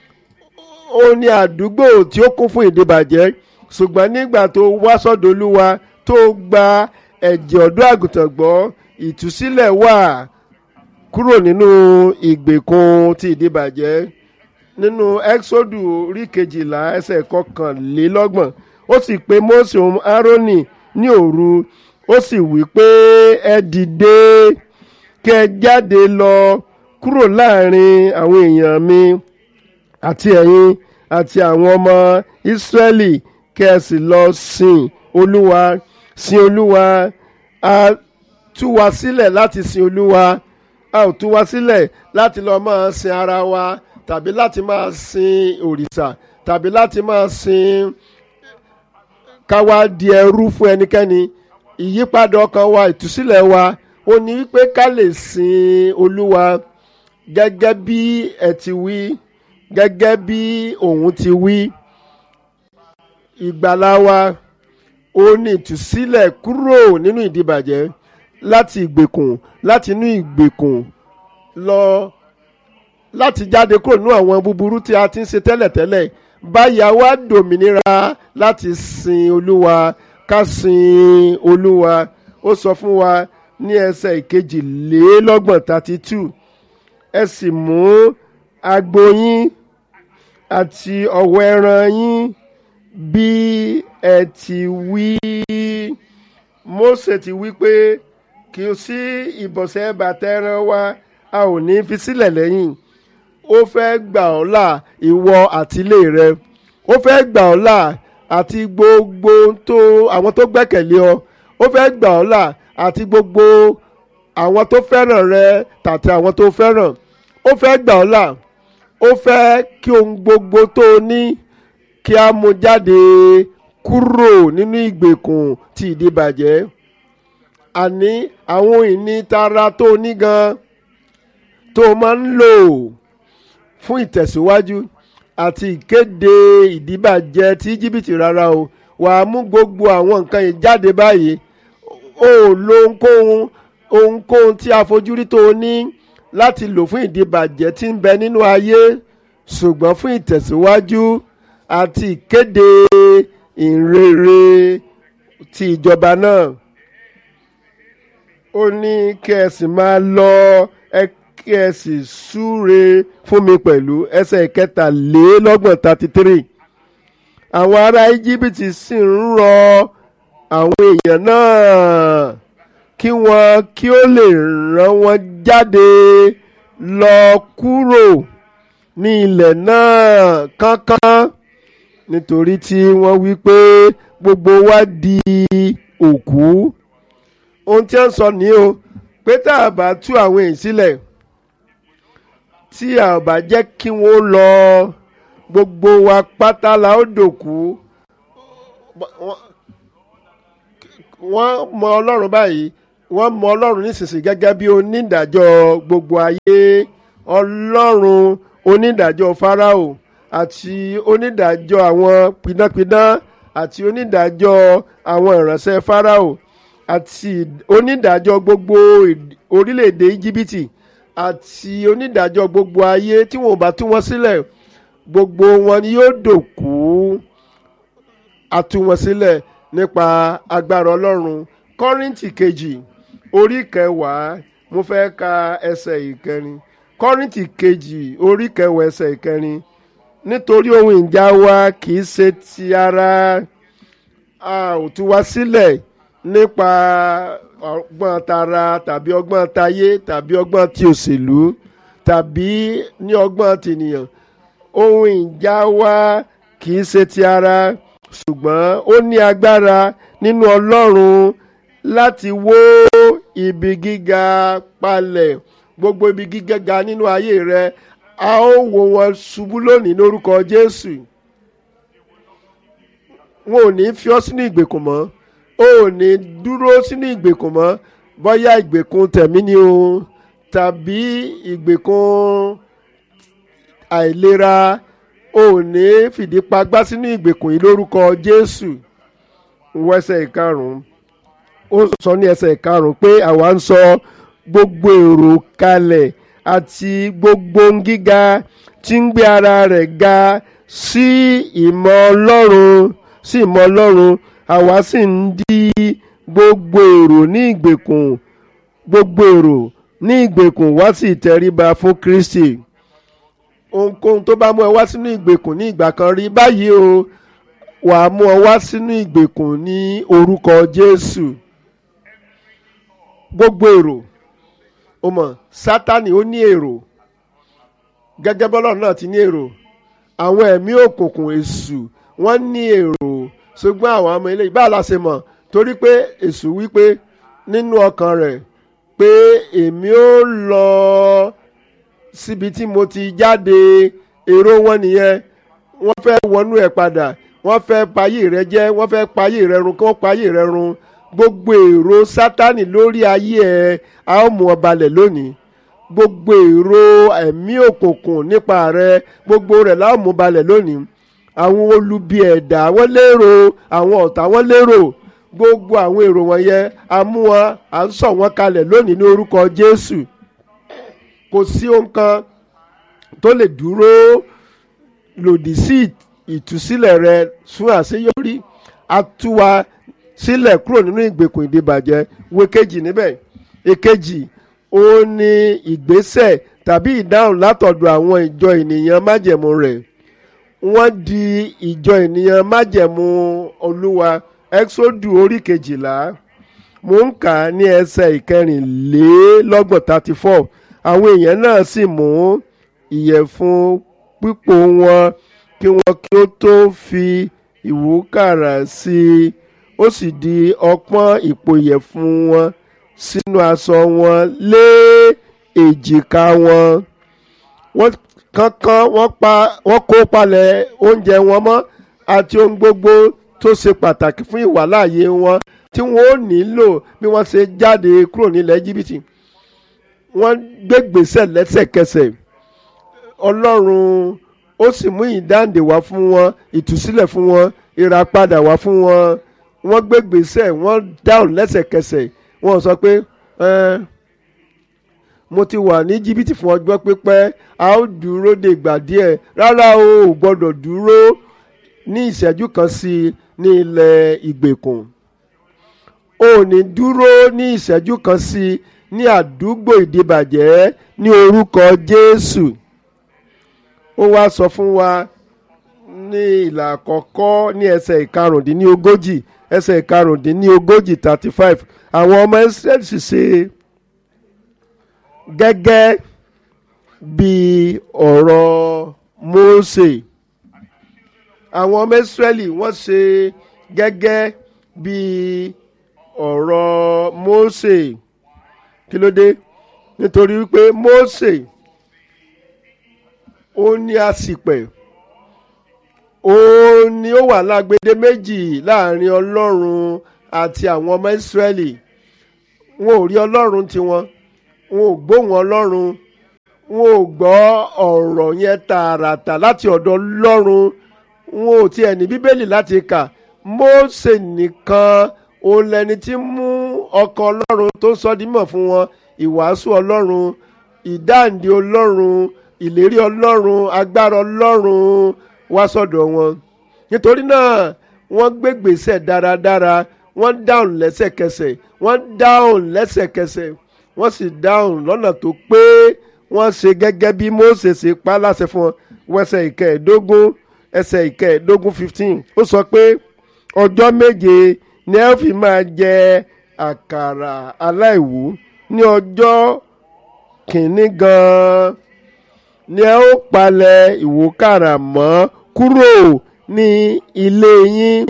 ó ní àdúgbò tí ó kún fún ìdìbàjẹ́ ṣùgbọ́n nígbà tó wá sọ́dọ̀ olúwa tó gba ẹ̀jẹ̀ ọ̀dọ́ àgùntàn gbọ́ ìtúsílẹ̀ wà kúrò nínú ìgbèkùn ti ìdìbàjẹ́ nínú ẹ́xódù orí kejìlá ẹsẹ̀ kọkànlélọ́gbọ̀n ó sì pe Mósè òun Árónì ní òru ó sì wí pé ẹ dìde kí ẹ jáde lọ kúrò láàrin àwọn èèyàn mi àti ẹ̀yin àti àwọn ọmọ Ísírẹ́lì kí ẹ sì lọ sìn Olúwa sìn Olúwa a tú wa sílẹ̀ láti sìn Olúwa a ò tú wa sílẹ̀ láti lọ máa sin ara wa tàbí láti máa sin òrìṣà tàbí láti máa sin káwa di ẹrú fún ẹnikẹ́ni ìyípadà ọkàn wa ìtúsílẹ̀ wa ó ní wípé ká lè sin olúwa gẹ́gẹ́ bí ẹ ti wí gẹ́gẹ́ bí òun ti wí ìgbàlá wa ó ní ìtúsílẹ̀ kúrò nínú ìdìbàjẹ́ láti ìgbèkùn láti inú ìgbèkùn lọ láti jáde kúrò nínú àwọn búburú tí a ti ń ṣe tẹ́lẹ̀tẹ́lẹ̀ báyà wá dòmìnira láti sin olúwa ká sin olúwa ó sọ fún wa ní ẹsẹ̀ ìkejìlélọ́gbọ̀n thirty two ẹ sì mú agbo yín àti ọ̀wọ́ ẹran yín bí ẹ ti wí. Mósè ti wí pé kì í sí ìbọ̀sẹ̀ bàtà ẹran wa a ò ní fi sílẹ̀ lẹ́yìn ó fẹ́ gbà ọ́ là ìwọ àtìlé rẹ ó fẹ́ gbà ọ́ là àti gbogbo tó àwọn tó gbẹ́kẹ̀lé ọ ó fẹ́ gbà ọ́ là àti gbogbo àwọn tó fẹ́ràn rẹ tàbí àwọn tó fẹ́ràn ó fẹ́ gbà ọ́ là ó fẹ́ kí ohun gbogbo tó o ní kí a mú jáde kúrò nínú ìgbèkùn ti ìdíbàjẹ́ àní àwọn ìní tara tó o ní gan tó o máa ń lò fún ìtẹ̀síwájú àti ìkéde ìdíbàjẹ́ ti íjíbítì rárá o wàá mú gbogbo àwọn nǹkan yìí jáde báyìí o ò lo ohunkóhun ohunkóhun tí a fojú rí tó o ní láti lò fún ìdíbàjẹ́ tí ń bẹ nínú ayé ṣùgbọ́n fún ìtẹ̀síwájú àti ìkéde ìrere ti ìjọba náà ó ní kí ẹ sì máa lọ ẹ kí ẹ sì súre fún mi pẹ̀lú ẹsẹ̀ ìkẹtàlélọ́gbọ̀n thirty three àwọn ará íjíbítì sì ń rọ àwọn èèyàn náà kí wọ́n kí ó lè rán wọn jáde lọ kúrò ní ilẹ̀ náà kánkán nítorí tí wọ́n wí pé gbogbo wa di òkú ohun tí wọ́n sọ ní o pé tá a bá tú àwọn èyí sílẹ̀ tí a bá jẹ́ kí wọ́n lọ gbogbo wa pátá la ó dòkú wọ́n mọ ọlọ́run báyìí wọ́n mọ ọlọ́run nísinsìnyí gẹ́gẹ́ bí onídàájọ́ gbogbo ayé ọlọ́run onídàájọ́ fáráò àti onídàájọ́ àwọn pidánpidán àti onídàájọ́ àwọn ìránṣẹ́ fáráò àti onídàájọ́ gbogbo orílẹ̀-èdè íjíbítì àti onídàájọ́ gbogbo ayé tí wọn ò bá tú wọn sílẹ̀ gbogbo wọn ni yóò dòkú àtú wọn sílẹ̀ nípa agbára ọlọ́run kọ́rìntì kejì orí kẹwàá mo fẹ́ ka ẹsẹ̀ ìkẹrin kọ́rìntì kejì orí kẹwàá ẹsẹ̀ ìkẹrin nítorí ohun ìjà wa kì í ṣe ti ara a ò tú wa sílẹ̀ nípa ọgbọ́n tara tàbí ọgbọ́n tayé tàbí ọgbọ́n ti òṣèlú tàbí ní ọgbọ́n tìnìyàn ohun ìjà wa kì í ṣe ti ara ṣùgbọ́n ó ní agbára nínú ọlọ́run láti wó ibi gíga palẹ̀ gbogbo ibi gíga nínú ayé rẹ a ó wó wọn ṣubú lónìí lórúkọ jésù wọn ò ní fi ọ́ sínú ìgbèkùn mọ́ o ò ní dúró sínú ìgbèkùn mọ́ bóyá ìgbèkùn tẹ̀mí ni o tàbí ìgbèkùn àìlera o ò ní fìdí pagbá sínú ìgbèkùn yìí lórúkọ jésù wọ ẹsẹ̀ ìkarùn-ún ó sọ ní ẹsẹ̀ ìkarùn-ún pé àwa ń sọ gbogbo èrò kalẹ̀ àti gbogbo ohun gíga tí ń gbé ara rẹ̀ ga sí ìmọ̀ ọlọ́run sí ìmọ̀ ọlọ́run àwa sì ń di gbogbo èrò ní ìgbèkùn gbogbo èrò ní ìgbèkùn wá sí ìtẹríba fún kristi ohunkóhun tó bá mú ẹ wá sínú ìgbèkùn ní ìgbà kan rí báyìí o wà á mú ọ wá sínú ìgbèkùn ní orúkọ jésù gbogbo èrò o mọ̀ sátani ó ní èrò gẹ́gẹ́ bọ́lọ̀ náà ti ní èrò àwọn ẹ̀mí òkùnkùn èṣù wọ́n ní èrò ṣùgbọ́n àwọn ọmọ eléyìí báà la ṣe mọ̀ torí pé èṣù wípé nínú ọkàn rẹ̀ pé èmi ó lọ síbi tí mo ti jáde èrò wọn nìyẹn wọ́n fẹ́ wọnú ẹ̀ padà wọ́n fẹ́ payé rẹ jẹ́ wọ́n fẹ́ payé rẹ run kí wọ́n payé rẹ run gbogbo èrò sátani lórí ayé ẹ a ó mú ọ balẹ̀ lónìí gbogbo èrò ẹ̀mí òkùnkùn nípa rẹ gbogbo rẹ̀ la ó mú balẹ̀ lónìí àwọn olubi ẹ̀dá wọ́n lérò àwọn ọ̀tá wọ́n lérò gbogbo àwọn èrò wọ̀nyẹn a mú wọn à ń sọ wọn kalẹ̀ lónìí ní orúkọ jésù kò sí ohun kan tó lè dúró lòdì sí ìtúsílẹ̀ rẹ fún àṣeyọrí a tú wa sílẹ̀ kúrò nínú ìgbèkùn ìdìbàjẹ́ wo kejì níbẹ̀ èkejì ó ní ìgbésẹ̀ tàbí ìdáhùn látọ̀dọ̀ àwọn ìjọ ènìyàn májẹ̀mú rẹ̀ wọ́n di ìjọ ènìyàn májẹ̀mú olúwa exodu orí kejìlá mò ń kà á ní ẹsẹ̀ ìkẹrìnlélọ́gbọ̀n thirty four àwọn èèyàn náà sì mú ìyẹ̀fun pípò wọn kí wọn kí ó tó fi ìwúkàrà sí i ó sì di ọpọ́n ìpò ìyẹ̀fun wọn sínú aṣọ wọn lé èjìká wọn wọ́n kánkán wọ́n pa wọ́n kó palẹ̀ oúnjẹ wọn mọ́ àti ohun gbogbo tó ṣe pàtàkì fún ìwàláàyè wọn tí wọ́n ó nílò bí wọ́n ṣe jáde kúrò nílẹ̀ jìbìtì wọ́n gbégbèsè lẹ́sẹ̀kẹsẹ̀ ọlọ́run ó sì mú ìdáǹdè wá fún wọn ìtúsílẹ̀ fún wọn ìràpadà wá fún wọn wọ́n gbégbèsè wọ́n dáhùn lẹ́sẹ̀kẹsẹ̀ wọ́n sọ pé ẹ́ẹ́ mo ti wà ní jìbìtì fún ọjọ́ pípẹ́ a ó dúró de ìgbà díẹ̀ rárá o ò gbọ́dọ̀ dúró ní ìṣẹ́jú kan sí i ní ilẹ̀ ìgbèkùn o ò ní dúró ní ìṣẹ́jú kan sí i ní àdúgbò ìdìbàjẹ́ ní orúkọ Jésù ó wá sọ fún wa ní ìlà àkọ́kọ́ ní ẹsẹ̀ ìkarùndínlógójì ẹsẹ̀ ìkarùndínlógójì thirty five àwọn ọmọ Ísírẹ́lì sì ṣe gẹ́gẹ́ bí ọ̀rọ̀ Mósè àwọn ọmọ Ísírẹ́lì wọ́n ṣe gẹ́gẹ́ bí ọ̀rọ̀ Mósè kí ló dé nítorí wípé Mósè ó ní àsìpẹ̀ ó ní ó wà lágbede méjì láàrin Ọlọ́run àti àwọn ọmọ Ísírẹ́lì wọn ò rí Ọlọ́run tiwọn wọn ò gbóhùn ọlọ́run wọn ò gbọ́ ọ̀rọ̀ yẹn tààràtà láti ọ̀dọ̀ ọlọ́run wọn ò tiẹ̀ ní bíbélì láti kà Mósè nìkan òun lẹni tí mú ọkàn ọlọ́run tó sọ dímọ̀ fún wọn ìwàásù ọlọ́run ìdáǹdè ọlọ́run ìlérí ọlọ́run agbára ọlọ́run wá sọ́dọ̀ wọn nítorí náà wọ́n gbégbèsè dáradára wọ́n dáhùn lẹ́sẹ̀kẹsẹ̀ wọ́n dáhùn lẹ́sẹ̀kẹsẹ̀ wọ́n sì dáhùn lọ́nà tó pé wọ́n ṣe gẹ́gẹ́ bí Mósè ṣe pa láṣẹ fún wọn wẹsẹ̀ ìkẹẹ̀ẹ́dógún ẹsẹ̀ ìkẹẹ̀ẹ́dógún fifteen ó sọ pé ọjọ́ méje ni ẹ fi máa jẹ àkàrà aláìwú ní ọjọ́ kìíní gan-an ni ẹ ó palẹ̀ ìwúkàrà mọ́ kúrò ní ilé yín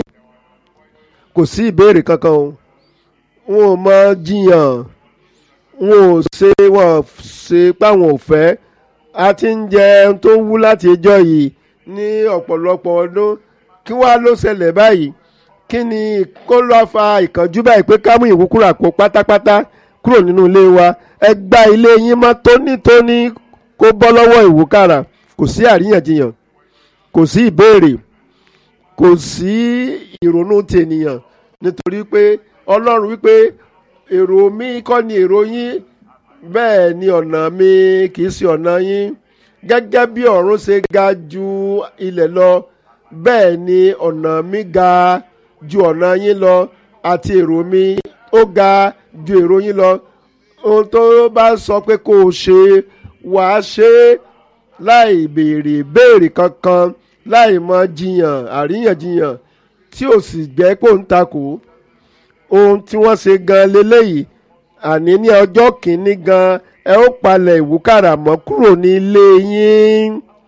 kò sí ìbéèrè kankan o wọn ò mọ jiyàn wọn ò ṣe wọn ò ṣe páwọn ò fẹ́ a ti ń jẹ ohun tó wú láti ẹjọ́ yìí ní ọ̀pọ̀lọpọ̀ ọdún kí wàá ló ṣẹlẹ̀ báyìí kí ni kó lọ fa ìkánjú báyìí pé ká mú ìwúkúrà kó pátápátá kúrò nínú ilé wa ẹ gba ilé yín mọ́ tónítóní kó bọ́ lọ́wọ́ ìwúkàrà kò sí àríyànjiyàn kò sí ìbéèrè kò sí ìrònú tènìyàn nítorí pé ọlọ́run wípé èrò mi kọ́ ni èrò yín bẹ́ẹ̀ ni ọ̀nà mi kì í ṣe ọ̀nà yín gẹ́gẹ́ bí ọ̀run ṣe ga ju ilẹ̀ lọ bẹ́ẹ̀ ni ọ̀nà mi ga ju ọ̀nà yín lọ àti èrò mi ó ga ju èrò yín lọ ohun tó bá sọ pé kó o ṣe wàá ṣe é láì béèrè béèrè kankan láì mọ jiyàn àríyànjiyàn tí ò sì jẹ́ kó ń takò ohun tí wọ́n ṣe gan leléyìí àní ní ọjọ́ kìíní gan ẹ ó palẹ̀ ìwúkàrà mọ́ kúrò ní ilé yín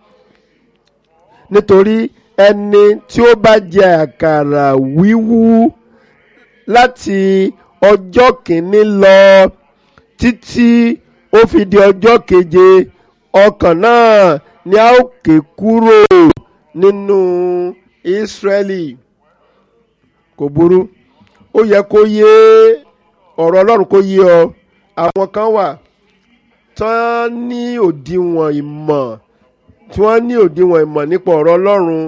nítorí ẹni tí ó bá jẹ àkàrà wíwú láti ọjọ́ kìíní lọ títí ó fi di ọjọ́ keje ọkàn náà ni a ó ké kúrò nínú Ísírẹ́lì kò burú ó yẹ kó yé ọ̀rọ̀ Ọlọ́run kó yé ọ àwọn kan wà tán ní òdiwọ̀n ìmọ̀ tí wọ́n ní òdiwọ̀n ìmọ̀ nípa ọ̀rọ̀ Ọlọ́run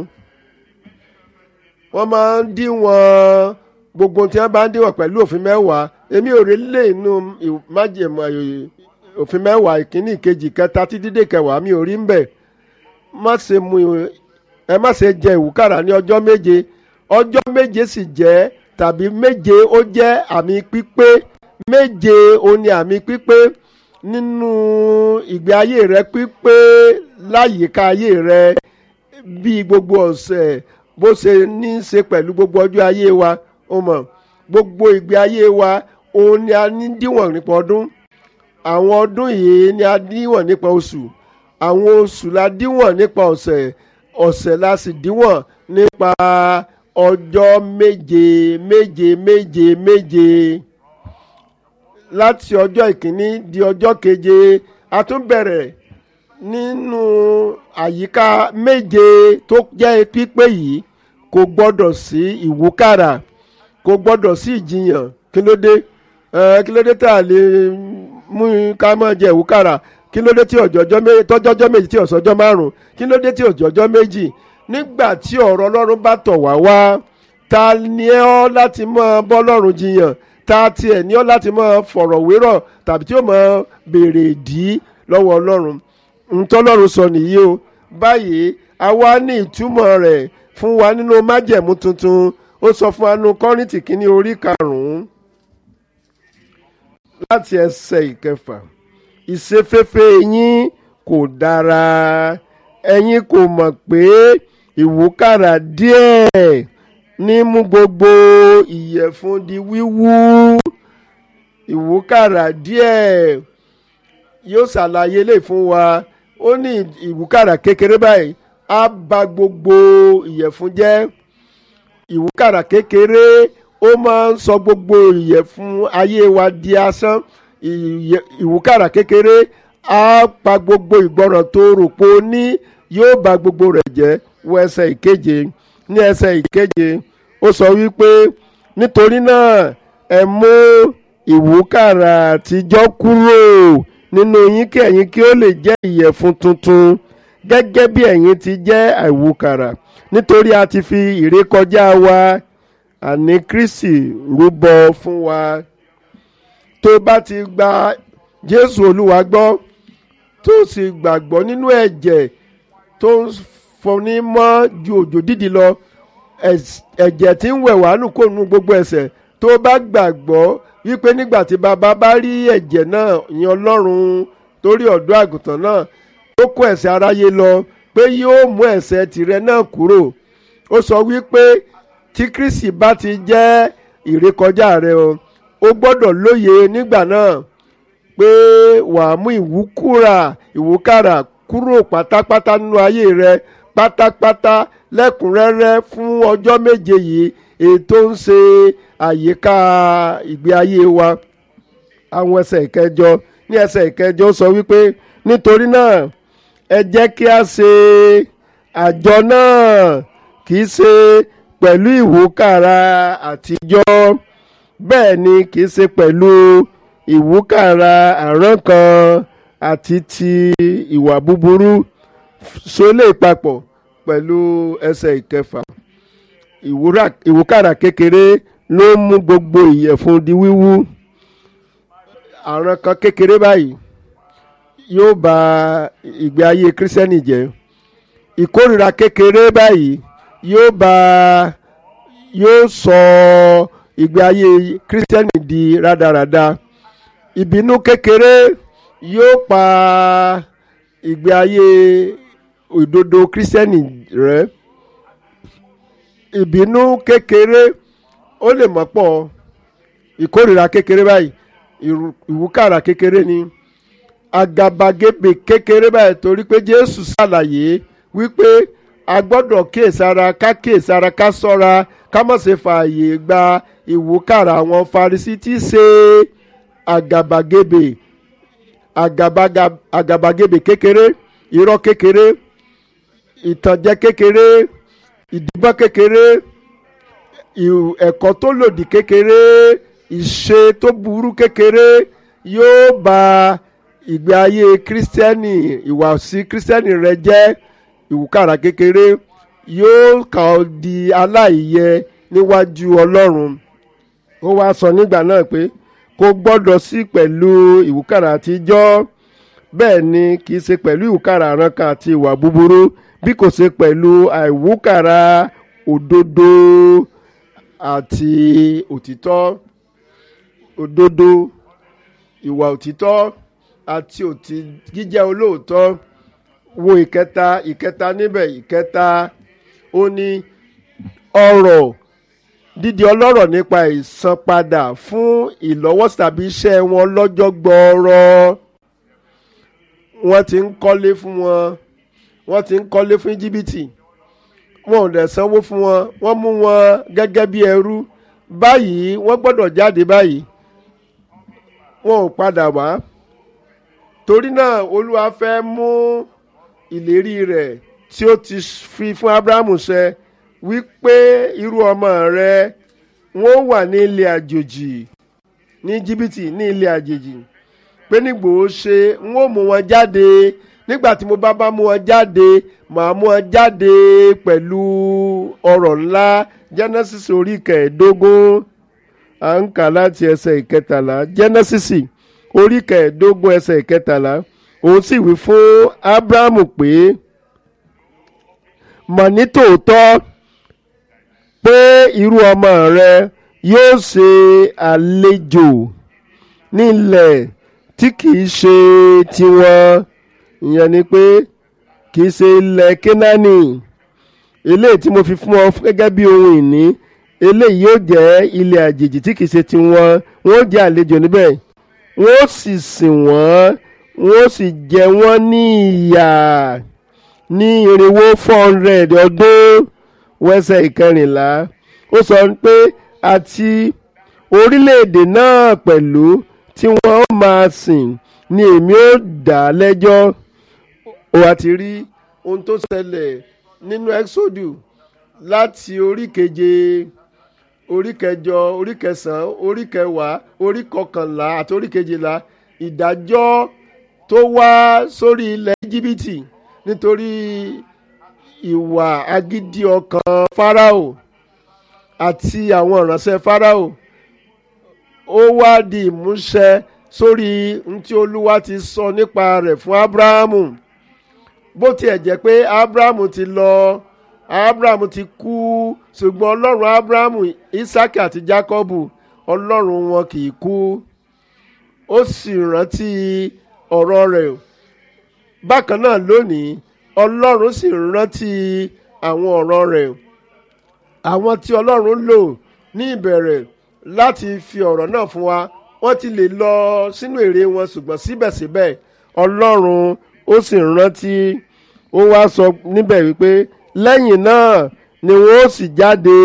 wọ́n máa ń díwọ̀n gbogbo tí wọ́n bá ń díwọ̀n pẹ̀lú òfin mẹ́wàá èmi ò rí lè inú májèmọ̀ òfin mẹ́wàá ìkíní ìkejì kẹta títí dé kẹwàá mi ò rí ń bẹ̀ má ṣe mu ẹ má ṣe jẹ ìwúkàrà ní ọjọ́ méje ọjọ́ méje sì jẹ́ tàbí méje ó jẹ́ àmì pípé méje ó ní àmì pípé nínú ìgbé ayé rẹ pípé láyìíká ayé rẹ bí gbogbo ọ̀sẹ̀ bó ṣe ní í ṣe pẹ̀lú gbogbo ọjọ́ ayé wa ó mọ̀ gbogbo ìgbé ayé wa òun ni a ní díwọ̀n nípa ọdún àwọn ọdún yìí ni a díwọ̀n nípa oṣù àwọn oṣù la díwọ̀n nípa ọ̀sẹ̀ ọ̀sẹ̀ la sì díwọ̀n nípa ọjọ́ méje méje méje méje láti ọjọ́ ìkíní di ọjọ́ keje a tún bẹ̀rẹ̀ nínú àyíká méje tó jẹ́ pípé yìí kò gbọ́dọ̀ sí ìwúkàrà kò gbọ́dọ̀ sí ìjiyàn kí ló dé ẹ kí ló dé tá a lè mú ká máa jẹ ìwúkàrà kí ló dé tí ọ̀jọ̀jọ́ méjì tọ́jọ́jọ́ méjì tí ọ̀sọ́jọ́ márùn-ún kí ló dé tí ọ̀jọ̀jọ́ méjì nígbà tí ọ̀rọ̀ ọlọ́run bá tọ̀ wá wá ta ni ọ́ láti máa bọ́ ọlọ́run jiyàn ta tiẹ̀ ní ọ́ láti máa fọ̀rọ̀ wérọ̀ tàbí tí ó máa béèrè ìdí lọ́wọ́ ọlọ́run ntọ́lọ́run sọ nìyí o báyìí a wá ní ìtumọ̀ rẹ̀ fún wa nínú májẹ̀mú tuntun ó sọ fún anu kọ́rìntì kínní orí karùn-ún láti ẹsẹ̀ ìkẹfà ìṣeféfé yín kò dára ẹ̀yin kò mọ̀ pé ìwúkàrà díẹ̀ ní mú gbogbo ìyẹ̀fun di wíwú ìwúkàrà díẹ̀ yóò ṣàlàyé lè fún wa ó ní ìwúkàrà kékeré báyìí á bà gbogbo ìyẹ̀fun jẹ́ ìwúkàrà kékeré ó máa ń sọ gbogbo ìyẹ̀fun ayé wa di asán ìwúkàrà kékeré á pa gbogbo ìgbọràn tó rò pé ó ní yóò bà gbogbo rẹ̀ jẹ́ wọ ẹsẹ̀ ìkeje ní ẹsẹ̀ ìkeje ó sọ wípé nítorí náà ẹ mú ìwúkàrà àtijọ́ kúrò nínú yín kí ẹ̀yin kí ó lè jẹ́ ìyẹ̀fun tuntun gẹ́gẹ́ bí ẹ̀yin ti jẹ́ àìwúkàrà nítorí a ti fi ìrékọjá wa àní Kristi rúbọ fún wa tó bá ti gba Jésù Olúwa gbọ́ tó sì gbàgbọ́ nínú ẹ̀jẹ̀ tó ń fọní mọ́ ju òjò dídì lọ ẹ̀jẹ̀ tí ń wẹ̀ wá nù kó nu gbogbo ẹ̀ṣẹ̀ tó bá gbàgbọ́ wípé nígbà tí bàbá bá rí ẹ̀jẹ̀ náà yan Ọlọ́run torí ọ̀dọ́ àgùntàn náà tó kó ẹ̀ṣẹ̀ aráyé lọ pé yóò mú ẹ̀ṣẹ̀ tìrẹ náà kúrò ó sọ wípé tí Kristi bá ti jẹ́ ìrékọjá rẹ o ó gbọ́dọ̀ lóye nígbà náà pé wàá mú ìwúkúrà ìwúkàrà kúrò pátápátá nínú ayé rẹ pátápátá lẹ́kùnrẹ́rẹ́ fún ọjọ́ méje yìí ètò ń ṣe àyíká ìgbé ayé wa àwọn ẹsẹ̀ ìkẹjọ ní ẹsẹ̀ ìkẹjọ sọ wípé nítorí náà ẹ jẹ́ kí a ṣe àjọ náà kì í ṣe pẹ̀lú ìwúkàrà àtijọ́ bẹ́ẹ̀ ni kì í ṣe pẹ̀lú ìwúkàrà àrán kan àti ti ìwà búburú sólè papọ̀ pẹ̀lú ẹsẹ̀ ìkẹfà ìwúkàrà kékeré ló mú gbogbo ìyẹ̀fun di wíwú àrán kan kékeré báyìí yóò bà ìgbé ayé kírísítẹ́nì jẹ́ ìkórìíra kékeré báyìí yóò bà yóò sọ ìgbé ayé kírísítẹ́nì di rádaràda ìbínú kékeré yóò pa ìgbé ayé òdodo kírísítẹ́nì rẹ́ ìbínú kékeré ó lè mọ́ pọ̀ ìkórìíra kékeré báyìí ìwúkàrà kékeré ni àgàbàgebè kékeré báyìí torí pé Jésù ṣàlàyé wípé a gbọ́dọ̀ kíyèsára ká kíyèsára ká ṣọ́ra ká má ṣe fààyè gba ìwúkàrà àwọn Farisí tí ṣe àgàbàgebè àgàbàgebè kékeré irọ́ kékeré ìtànjẹ kékeré ìdìbọn kékeré ẹ̀kọ́ tó lòdì kékeré ìṣe tó burú kékeré yóò bà ìgbé ayé kírísítẹ́nì ìwàsí kírísítẹ́nì rẹ jẹ́ ìwúkàrà kékeré yóò kà ọ́ di aláìyẹ níwájú Ọlọ́run ó wáá sọ nígbà náà pé kò gbọ́dọ̀ sí pẹ̀lú ìwúkàrà àtijọ́ bẹ́ẹ̀ ni kì í ṣe pẹ̀lú ìwúkàrà àrankà àti ìwà búburú bí kò ṣe pẹ̀lú àìwúkàrà òdodo àti òtítọ́ òdodo ìwà òtítọ́ àti òtí jíjẹ́ olóòótọ́ wo ìkẹta ìkẹta níbẹ̀ ìkẹta ó ní ọ̀rọ̀ dídi ọlọ́rọ̀ nípa ìsanpadà fún ìlọ́wọ́sí tàbí iṣẹ́ wọn lọ́jọ́ gbọ́ọ́rọ́ wọ́n ti ń kọ́lé fún wọn wọ́n ti ń kọ́lé fún íjíbítì wọn ò dẹ̀ sanwó fún wọn wọ́n mú wọn gẹ́gẹ́ bí ẹrú báyìí wọ́n gbọ́dọ̀ jáde báyìí wọn ò padà wá torí náà olúwa fẹ́ mú ìlérí rẹ̀ tí ó ti fi fún abrahamu ṣẹ wípé irú ọmọ rẹ wọn ó wà ní ilé àjòjì ní jìbìtì ní ilé àjèjì pé nígbò ó ṣe n ó mú wọn jáde nígbà tí mo bá bá mú wọn jáde màá mú wọn jáde pẹ̀lú ọ̀rọ̀ ńlá genesis orí kẹẹ̀ẹ́dógún à ń kà láti ẹsẹ̀ ìkẹtàlá genesis orí kẹẹ̀ẹ́dógún ẹsẹ̀ ìkẹtàlá òun sì wí fún abrahamu pé mọ̀ ní tòótọ́ pé irú ọmọ rẹ yóò ṣe àlejò nílẹ̀ tí kìí ṣe tiwọn ìyẹn ni pé kìí ṣe ilẹ̀ kínání eléyìí tí mo fi fún ọ gẹ́gẹ́ bí ohun ìní eléyìí yóò jẹ́ ilẹ̀ àjèjì tí kìí ṣe tiwọn wọ́n jẹ́ àlejò níbẹ̀ wọ́n sì sìn wọ́n wọ́n sì jẹ wọ́n ní ìyà ní irinwó four hundred ọdún wẹ́sẹ̀ ìkẹrìnlá ó sọ pé àti orílẹ̀-èdè náà pẹ̀lú tí wọ́n máa sìn ni èmi ó dá lẹ́jọ́ ó wá ti rí ohun tó ṣẹlẹ̀ nínú exodus láti orí keje orí kẹjọ orí kẹsàn-án orí kẹwàá orí kọkànlá àti orí kejìlá ìdájọ́ tó wá sórí ilẹ̀ íjíbítì nítorí ìwà agídí ọkàn fáráò àti àwọn ìránṣẹ́ fáráò ó wá di ìmúṣẹ sórí ohun tí olúwa ti sọ nípa rẹ̀ fún ábúráhámù bó tiẹ̀ jẹ́ pé ábúráhámù ti lọ ábúráhámù ti kú ṣùgbọ́n ọlọ́run ábúráhámù ísákì àti jákọ́bù ọlọ́run wọn kì í kú ó sì rántí ọ̀rọ̀ rẹ̀ bákan náà lónìí ọlọ́run sì rántí àwọn ọ̀rọ̀ rẹ̀ àwọn tí ọlọ́run lò ní ìbẹ̀rẹ̀ láti fi ọ̀rọ̀ náà fún wa wọ́n ti lè lọ sínú èrè wọn ṣùgbọ́n síbẹ̀síbẹ̀ ọlọ́run ó sì rántí ó wá sọ níbẹ̀ wípé lẹ́yìn náà ni wọ́n ó sì jáde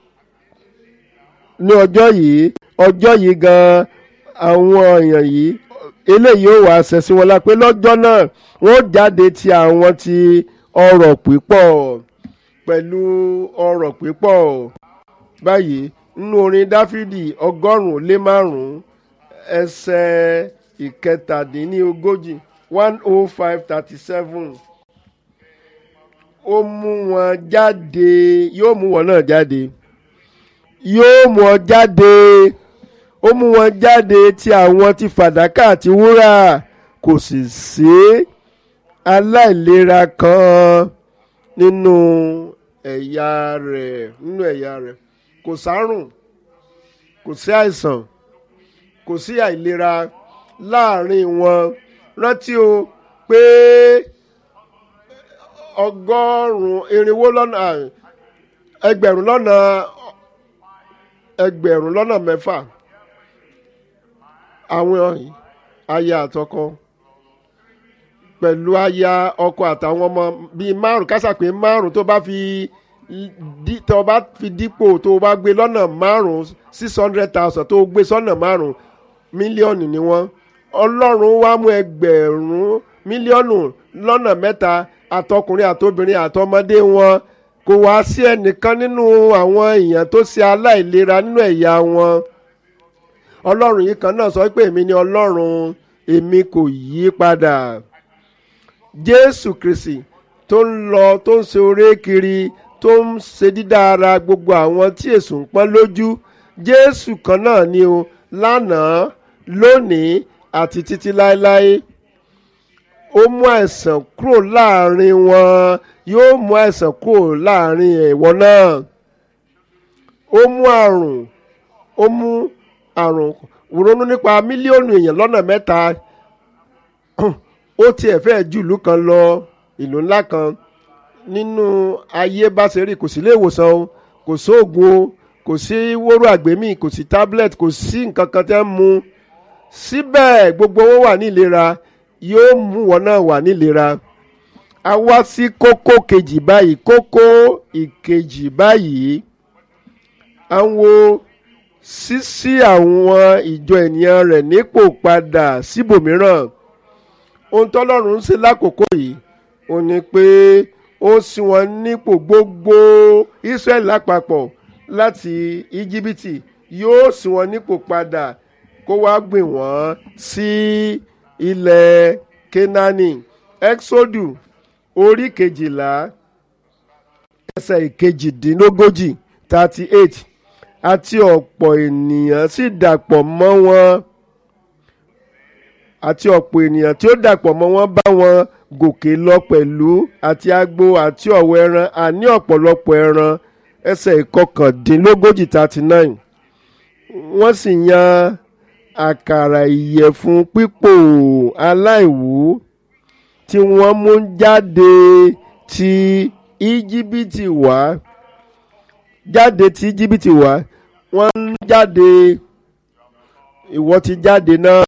ní ọjọ́ yìí ọjọ́ yìí gan àwọn èèyàn yìí eléyìí ó wà ṣẹ̀ sí wọn la pé lọ́jọ́ náà wọ́n jáde ti àwọn ti ọrọ̀ pípọ̀ pẹ̀lú ọrọ̀ pípọ̀ báyìí nínú orin dáfídì ọgọ́rùn-ún lé márùn-ún ẹsẹ̀ ìkẹtàdínlógójì one oh five thirty seven ó mú wọn jáde yóò mú wọn náà jáde yóò mú ọ jáde ó mú wọn jáde ti àwọn ti fàdákà àti wúrà kò sì sí aláìlera kan nínú ẹ̀yà rẹ̀ nínú ẹ̀yà rẹ̀ kò sárùn kò sí àìsàn kò sí àìlera láàrin wọn rántí o pé ọgọ́rùn-ún irinwó lọ́nà ẹgbẹ̀rún lọ́nà ẹgbẹ̀rún lọ́nà mẹ́fà àwọn aya àtọkọ pẹ̀lú aya ọkọ àtàwọn ọmọ bíi márùn kásàpé márùn tó bá fi tó bá fi dípò tó bá gbé lọ́nà márùn six hundred thousand tó gbé sọ́nà márùn mílíọ̀nù ni wọ́n ọlọ́run wá mú ẹgbẹ̀rún mílíọ̀nù lọ́nà mẹ́ta àtọkùnrin àtobìnrin àtọmọdé wọn kò wá sí ẹnìkan nínú àwọn èèyàn tó ṣe aláìlera nínú ẹ̀yà wọn ọlọ́run yìí kan náà sọ pé èmi ni ọlọ́run èmi kò yí padà jésù kristi tó ń lọ tó ń ṣe oré kiri tó ń ṣe dídá ara gbogbo àwọn tí èṣù ń pọ́n lójú jésù kan náà ni o lánàá lónìí àti títí láéláé ó mú àìsàn kúrò láàrin wọn yóò mú àìsàn kúrò láàrin ẹ̀wọ̀n náà ó mú àrùn ó mú àrùn ronú nípa mílíọ̀nù èèyàn lọ́nà mẹ́ta ó tiẹ̀ fẹ́ ju ìlú kan lọ ìlú ńlá kan nínú ayé bá ṣe rí kò sí ilé ìwòsàn o kò sóògùn o kò sí wóró àgbémì kò sí tablet kò sí nǹkan kan tẹ́ ń mu síbẹ̀ gbogbo wọn wà ní ìlera yóò mú wọn náà wà ní ìlera a wá sí kókó kejì báyìí kókó ìkejì báyìí à ń wo sísí àwọn ìjọ ènìyàn rẹ̀ nípò padà síbòmíràn ohun tọ́lọ́run ń ṣe lákòókò yìí ó ní pé ó sì wọn nípò gbogbo Israẹli lápapọ̀ láti íjíbítì yóò sì wọn nípò padà kó wá gbìn wọ́n sí ilẹ̀ Kénáánì Ẹ́xódù orí kejìlá ẹsẹ̀ ìkejìdínlógójì thirty eight àti ọ̀pọ̀ ènìyàn sì dàpọ̀ mọ́ wọn àti ọ̀pọ̀ ènìyàn tí ó dàpọ̀ mọ́ wọn bá wọn gòkè lọ pẹ̀lú àti agbo àti ọ̀wọ́ ẹran àní ọ̀pọ̀lọpọ̀ ẹran ẹsẹ̀ ìkọkàndínlógójì thirty nine wọ́n sì yan àkàrà ìyẹ̀fun pípò aláìwú tí wọ́n mú jáde ti íjíbítì wá jáde ti íjíbítì wá wọ́n ń jáde ìwọ ti jáde náà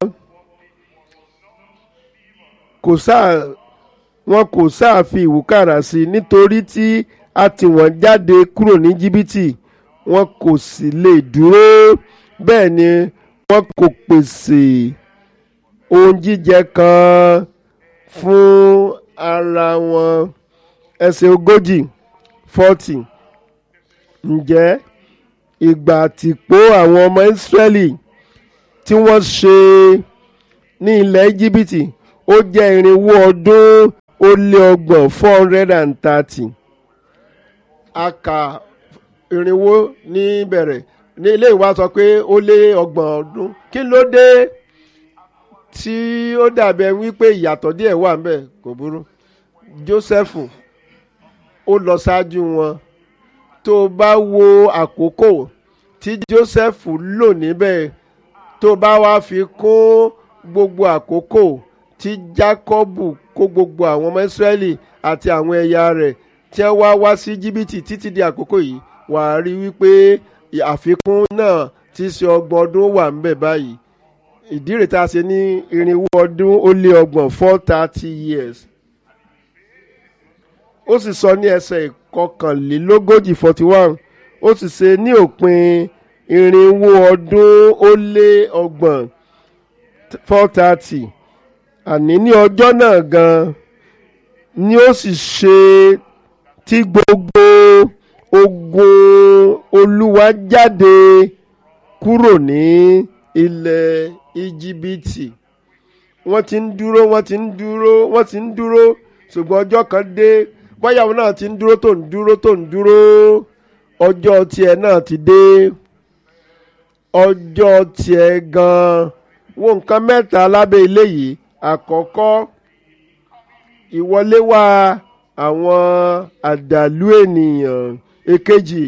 kò sáà wọn kò sáà fi ìwúkàrà sí i nítorí tí a tì wọ́n jáde kúrò ní jìbìtì wọn kò sì lè dúró bẹ́ẹ̀ ni wọn kò pèsè ohun jíjẹ kan fún ara wọn ẹsẹ̀ ogójì forty ǹjẹ́ ìgbà àtìpó àwọn ọmọ Ísírẹ́lì tí wọ́n ṣe ní ilẹ̀ Íjíbítì ó jẹ́ irinwó ọdún ó lé ọgbọ̀n four hundred and thirty a kà irinwó ní bẹ̀rẹ̀ ní ilé ìwà sọ pé ó lé ọgbọ̀n ọdún kí ló dé tí ó dàbẹ̀ wípé ìyàtọ̀ díẹ̀ wà ńbẹ̀ kò burú Jósẹ́fù ó lọ ṣáájú wọn tó o bá wo àkókò tí Jósẹ́fù lò níbẹ̀ tó o bá wá fi kún gbogbo àkókò tí Jákọ́bù kó gbogbo àwọn ọmọ Ísírẹ́lì àti àwọn ẹ̀yà rẹ̀ tí wọ́n wá wá sí Íjíbítì títí di àkókò yìí wà á rí wípé àfikún náà ti ṣe ọgbọ̀n ọdún wà ńbẹ̀ báyìí ìdí rẹ̀ tá a ṣe ní irinwó ọdún ó lé ọgbọ̀n four thirty years ó sì sọ ní ẹsẹ̀ ìkọkànlélógójì forty one ó sì ṣe ní òpin irinwó ọdún ó lé ọgbọ̀n four thirty àní ní ọjọ́ náà gan ni ó sì ṣe tí gbogbo ogun olúwa jáde kúrò ní ilẹ̀ íjíbítì wọ́n ti ń dúró wọ́n ti ń dúró wọ́n ti ń dúró ṣùgbọ́n ọjọ́ kan dé báyàwó náà ti ń dúró tó ń dúró tó ń dúró ọjọ́ tiẹ̀ náà ti dé ọjọ́ tiẹ̀ gan-an wo nǹkan mẹ́ta lábẹ́ ilé yìí àkọ́kọ́ ìwọlé wá àwọn àdàlú ènìyàn èkejì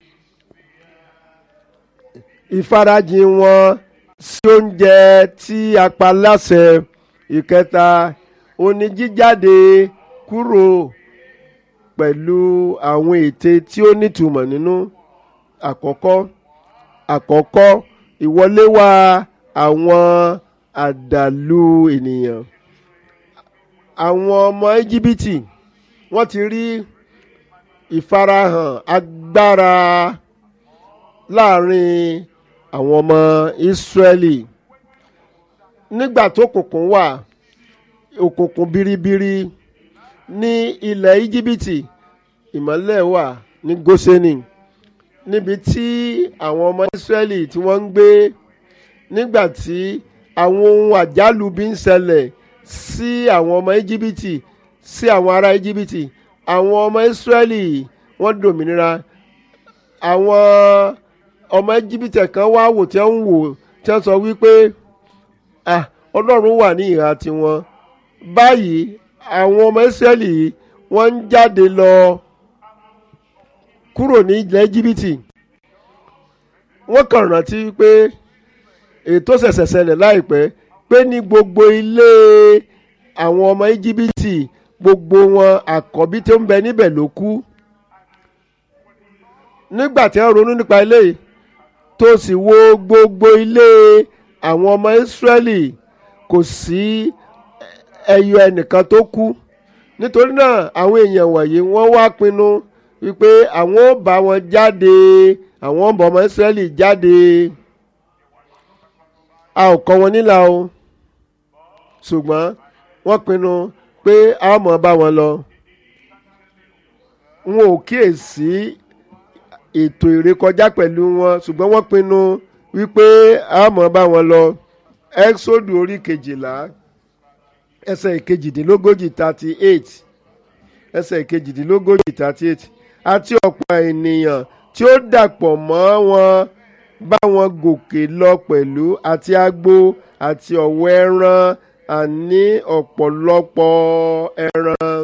ìfarajìn wọn sí oúnjẹ tí a pa láṣẹ ìkẹta oní jíjáde kúrò pẹ̀lú àwọn ète tí ó nítumọ̀ nínú àkọ́kọ́ àkọ́kọ́ ìwọlé wá àwọn àdàlú ènìyàn àwọn ọmọ íjíbítì wọ́n ti rí ìfarahàn agbára láàrin àwọn ọmọ ìsírẹ́lì nígbà tó kùnkùn wà òkùnkùn biribiri ní ilẹ̀ íjíbítì ìmọ́lẹ̀ wà ní gósẹ́nì níbi tí àwọn ọmọ ìsírẹ́lì tí wọ́n ń gbé nígbà tí àwọn ohun àjálù bí ń ṣẹlẹ̀ sí àwọn ọmọ íjíbítì sí àwọn ará íjíbítì àwọn ọmọ ìsírẹ́lì wọ́n dòmìnira àwọn ọmọ íjíbítì kan wá wò tí wọ́n ń wò tí wọ́n sọ wípé ah ọlọ́run wà ní ìhà tiwọn báyìí àwọn ọmọ ìsírẹ́lì wọ́n ń jáde lọ kúrò ní ilẹ̀ íjíbítì wọ́n kàn rántí pé ètò ṣẹ̀ṣẹ̀ ṣẹlẹ̀ láìpẹ́ pé ní gbogbo ilé àwọn ọmọ íjíbítì gbogbo wọn àkọ́bí tó ń bẹ níbẹ̀ ló kú nígbà tí wọ́n ronú nípa eléyìí tó sì wo gbogbo ilé àwọn ọmọ ìsírẹ́lì kò sí ẹyọ ẹnìkan tó kú nítorí náà àwọn èèyàn wọ̀nyí wọ́n wá pinnu wípé àwọn ò bá wọn jáde àwọn ọmọ ọmọ ìsírẹ́lì jáde a ò kọ́ wọn nílà o ṣùgbọ́n wọ́n pinnu pé a ó mọ̀ bá wọn lọ wọn ò kíyèsí ètò ìrékọjá pẹ̀lú wọn ṣùgbọ́n wọ́n pinnu wípé a ó mọ̀ bá wọn lọ exodu orí kejìlá ẹsẹ̀ ìkejìdínlógójì thirty eight ẹsẹ̀ ìkejìdínlógójì thirty eight àti ọ̀pọ̀ ènìyàn tí ó dàpọ̀ mọ́ wọn bá wọn gòkè lọ pẹ̀lú àti agbo àti ọ̀wọ́ ẹran àní ọ̀pọ̀lọpọ̀ ẹran.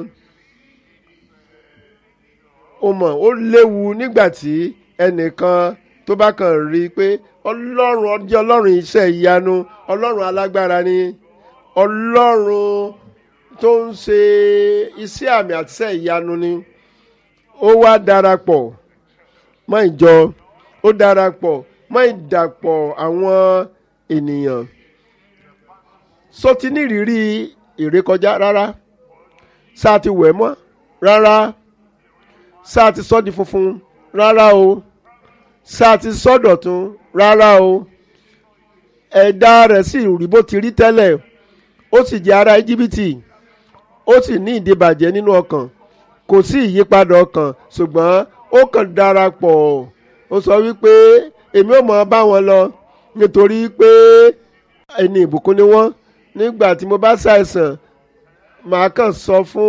ó mọ̀ ó léwu nígbà tí ẹnìkan tó bá kàn rí i pé ọlọ́run ọjọ́ ọlọ́run iṣẹ́ ìyanu ọlọ́run alágbára ni ọlọ́run tó ń ṣe iṣẹ́ àmì àti iṣẹ́ ìyanu ni ó wá darapọ̀ mọ́ ìjọ ó darapọ̀ mọ́ ìdàpọ̀ àwọn ènìyàn sọtí nírìírí ìrékọjá rárá sáà ti wẹ̀ mọ́ rárá sáà ti sọ́ di funfun rárá o sáà ti sọ́ dọ̀tun rárá o ẹ̀dá rẹ̀ sì rí bó ti rí tẹ́lẹ̀ ó sì jẹ́ ará íjíbítì ó sì ní ìdíbàjẹ́ nínú ọkàn kò sí ìyípadà ọkàn ṣùgbọ́n ó kàn darapọ̀ ó sọ wípé èmi ò mọ̀ bá wọn lọ nítorí pé ẹni ìbùkún ni wọ́n nígbà tí mo bá ṣàìsàn màá kàn sọ fún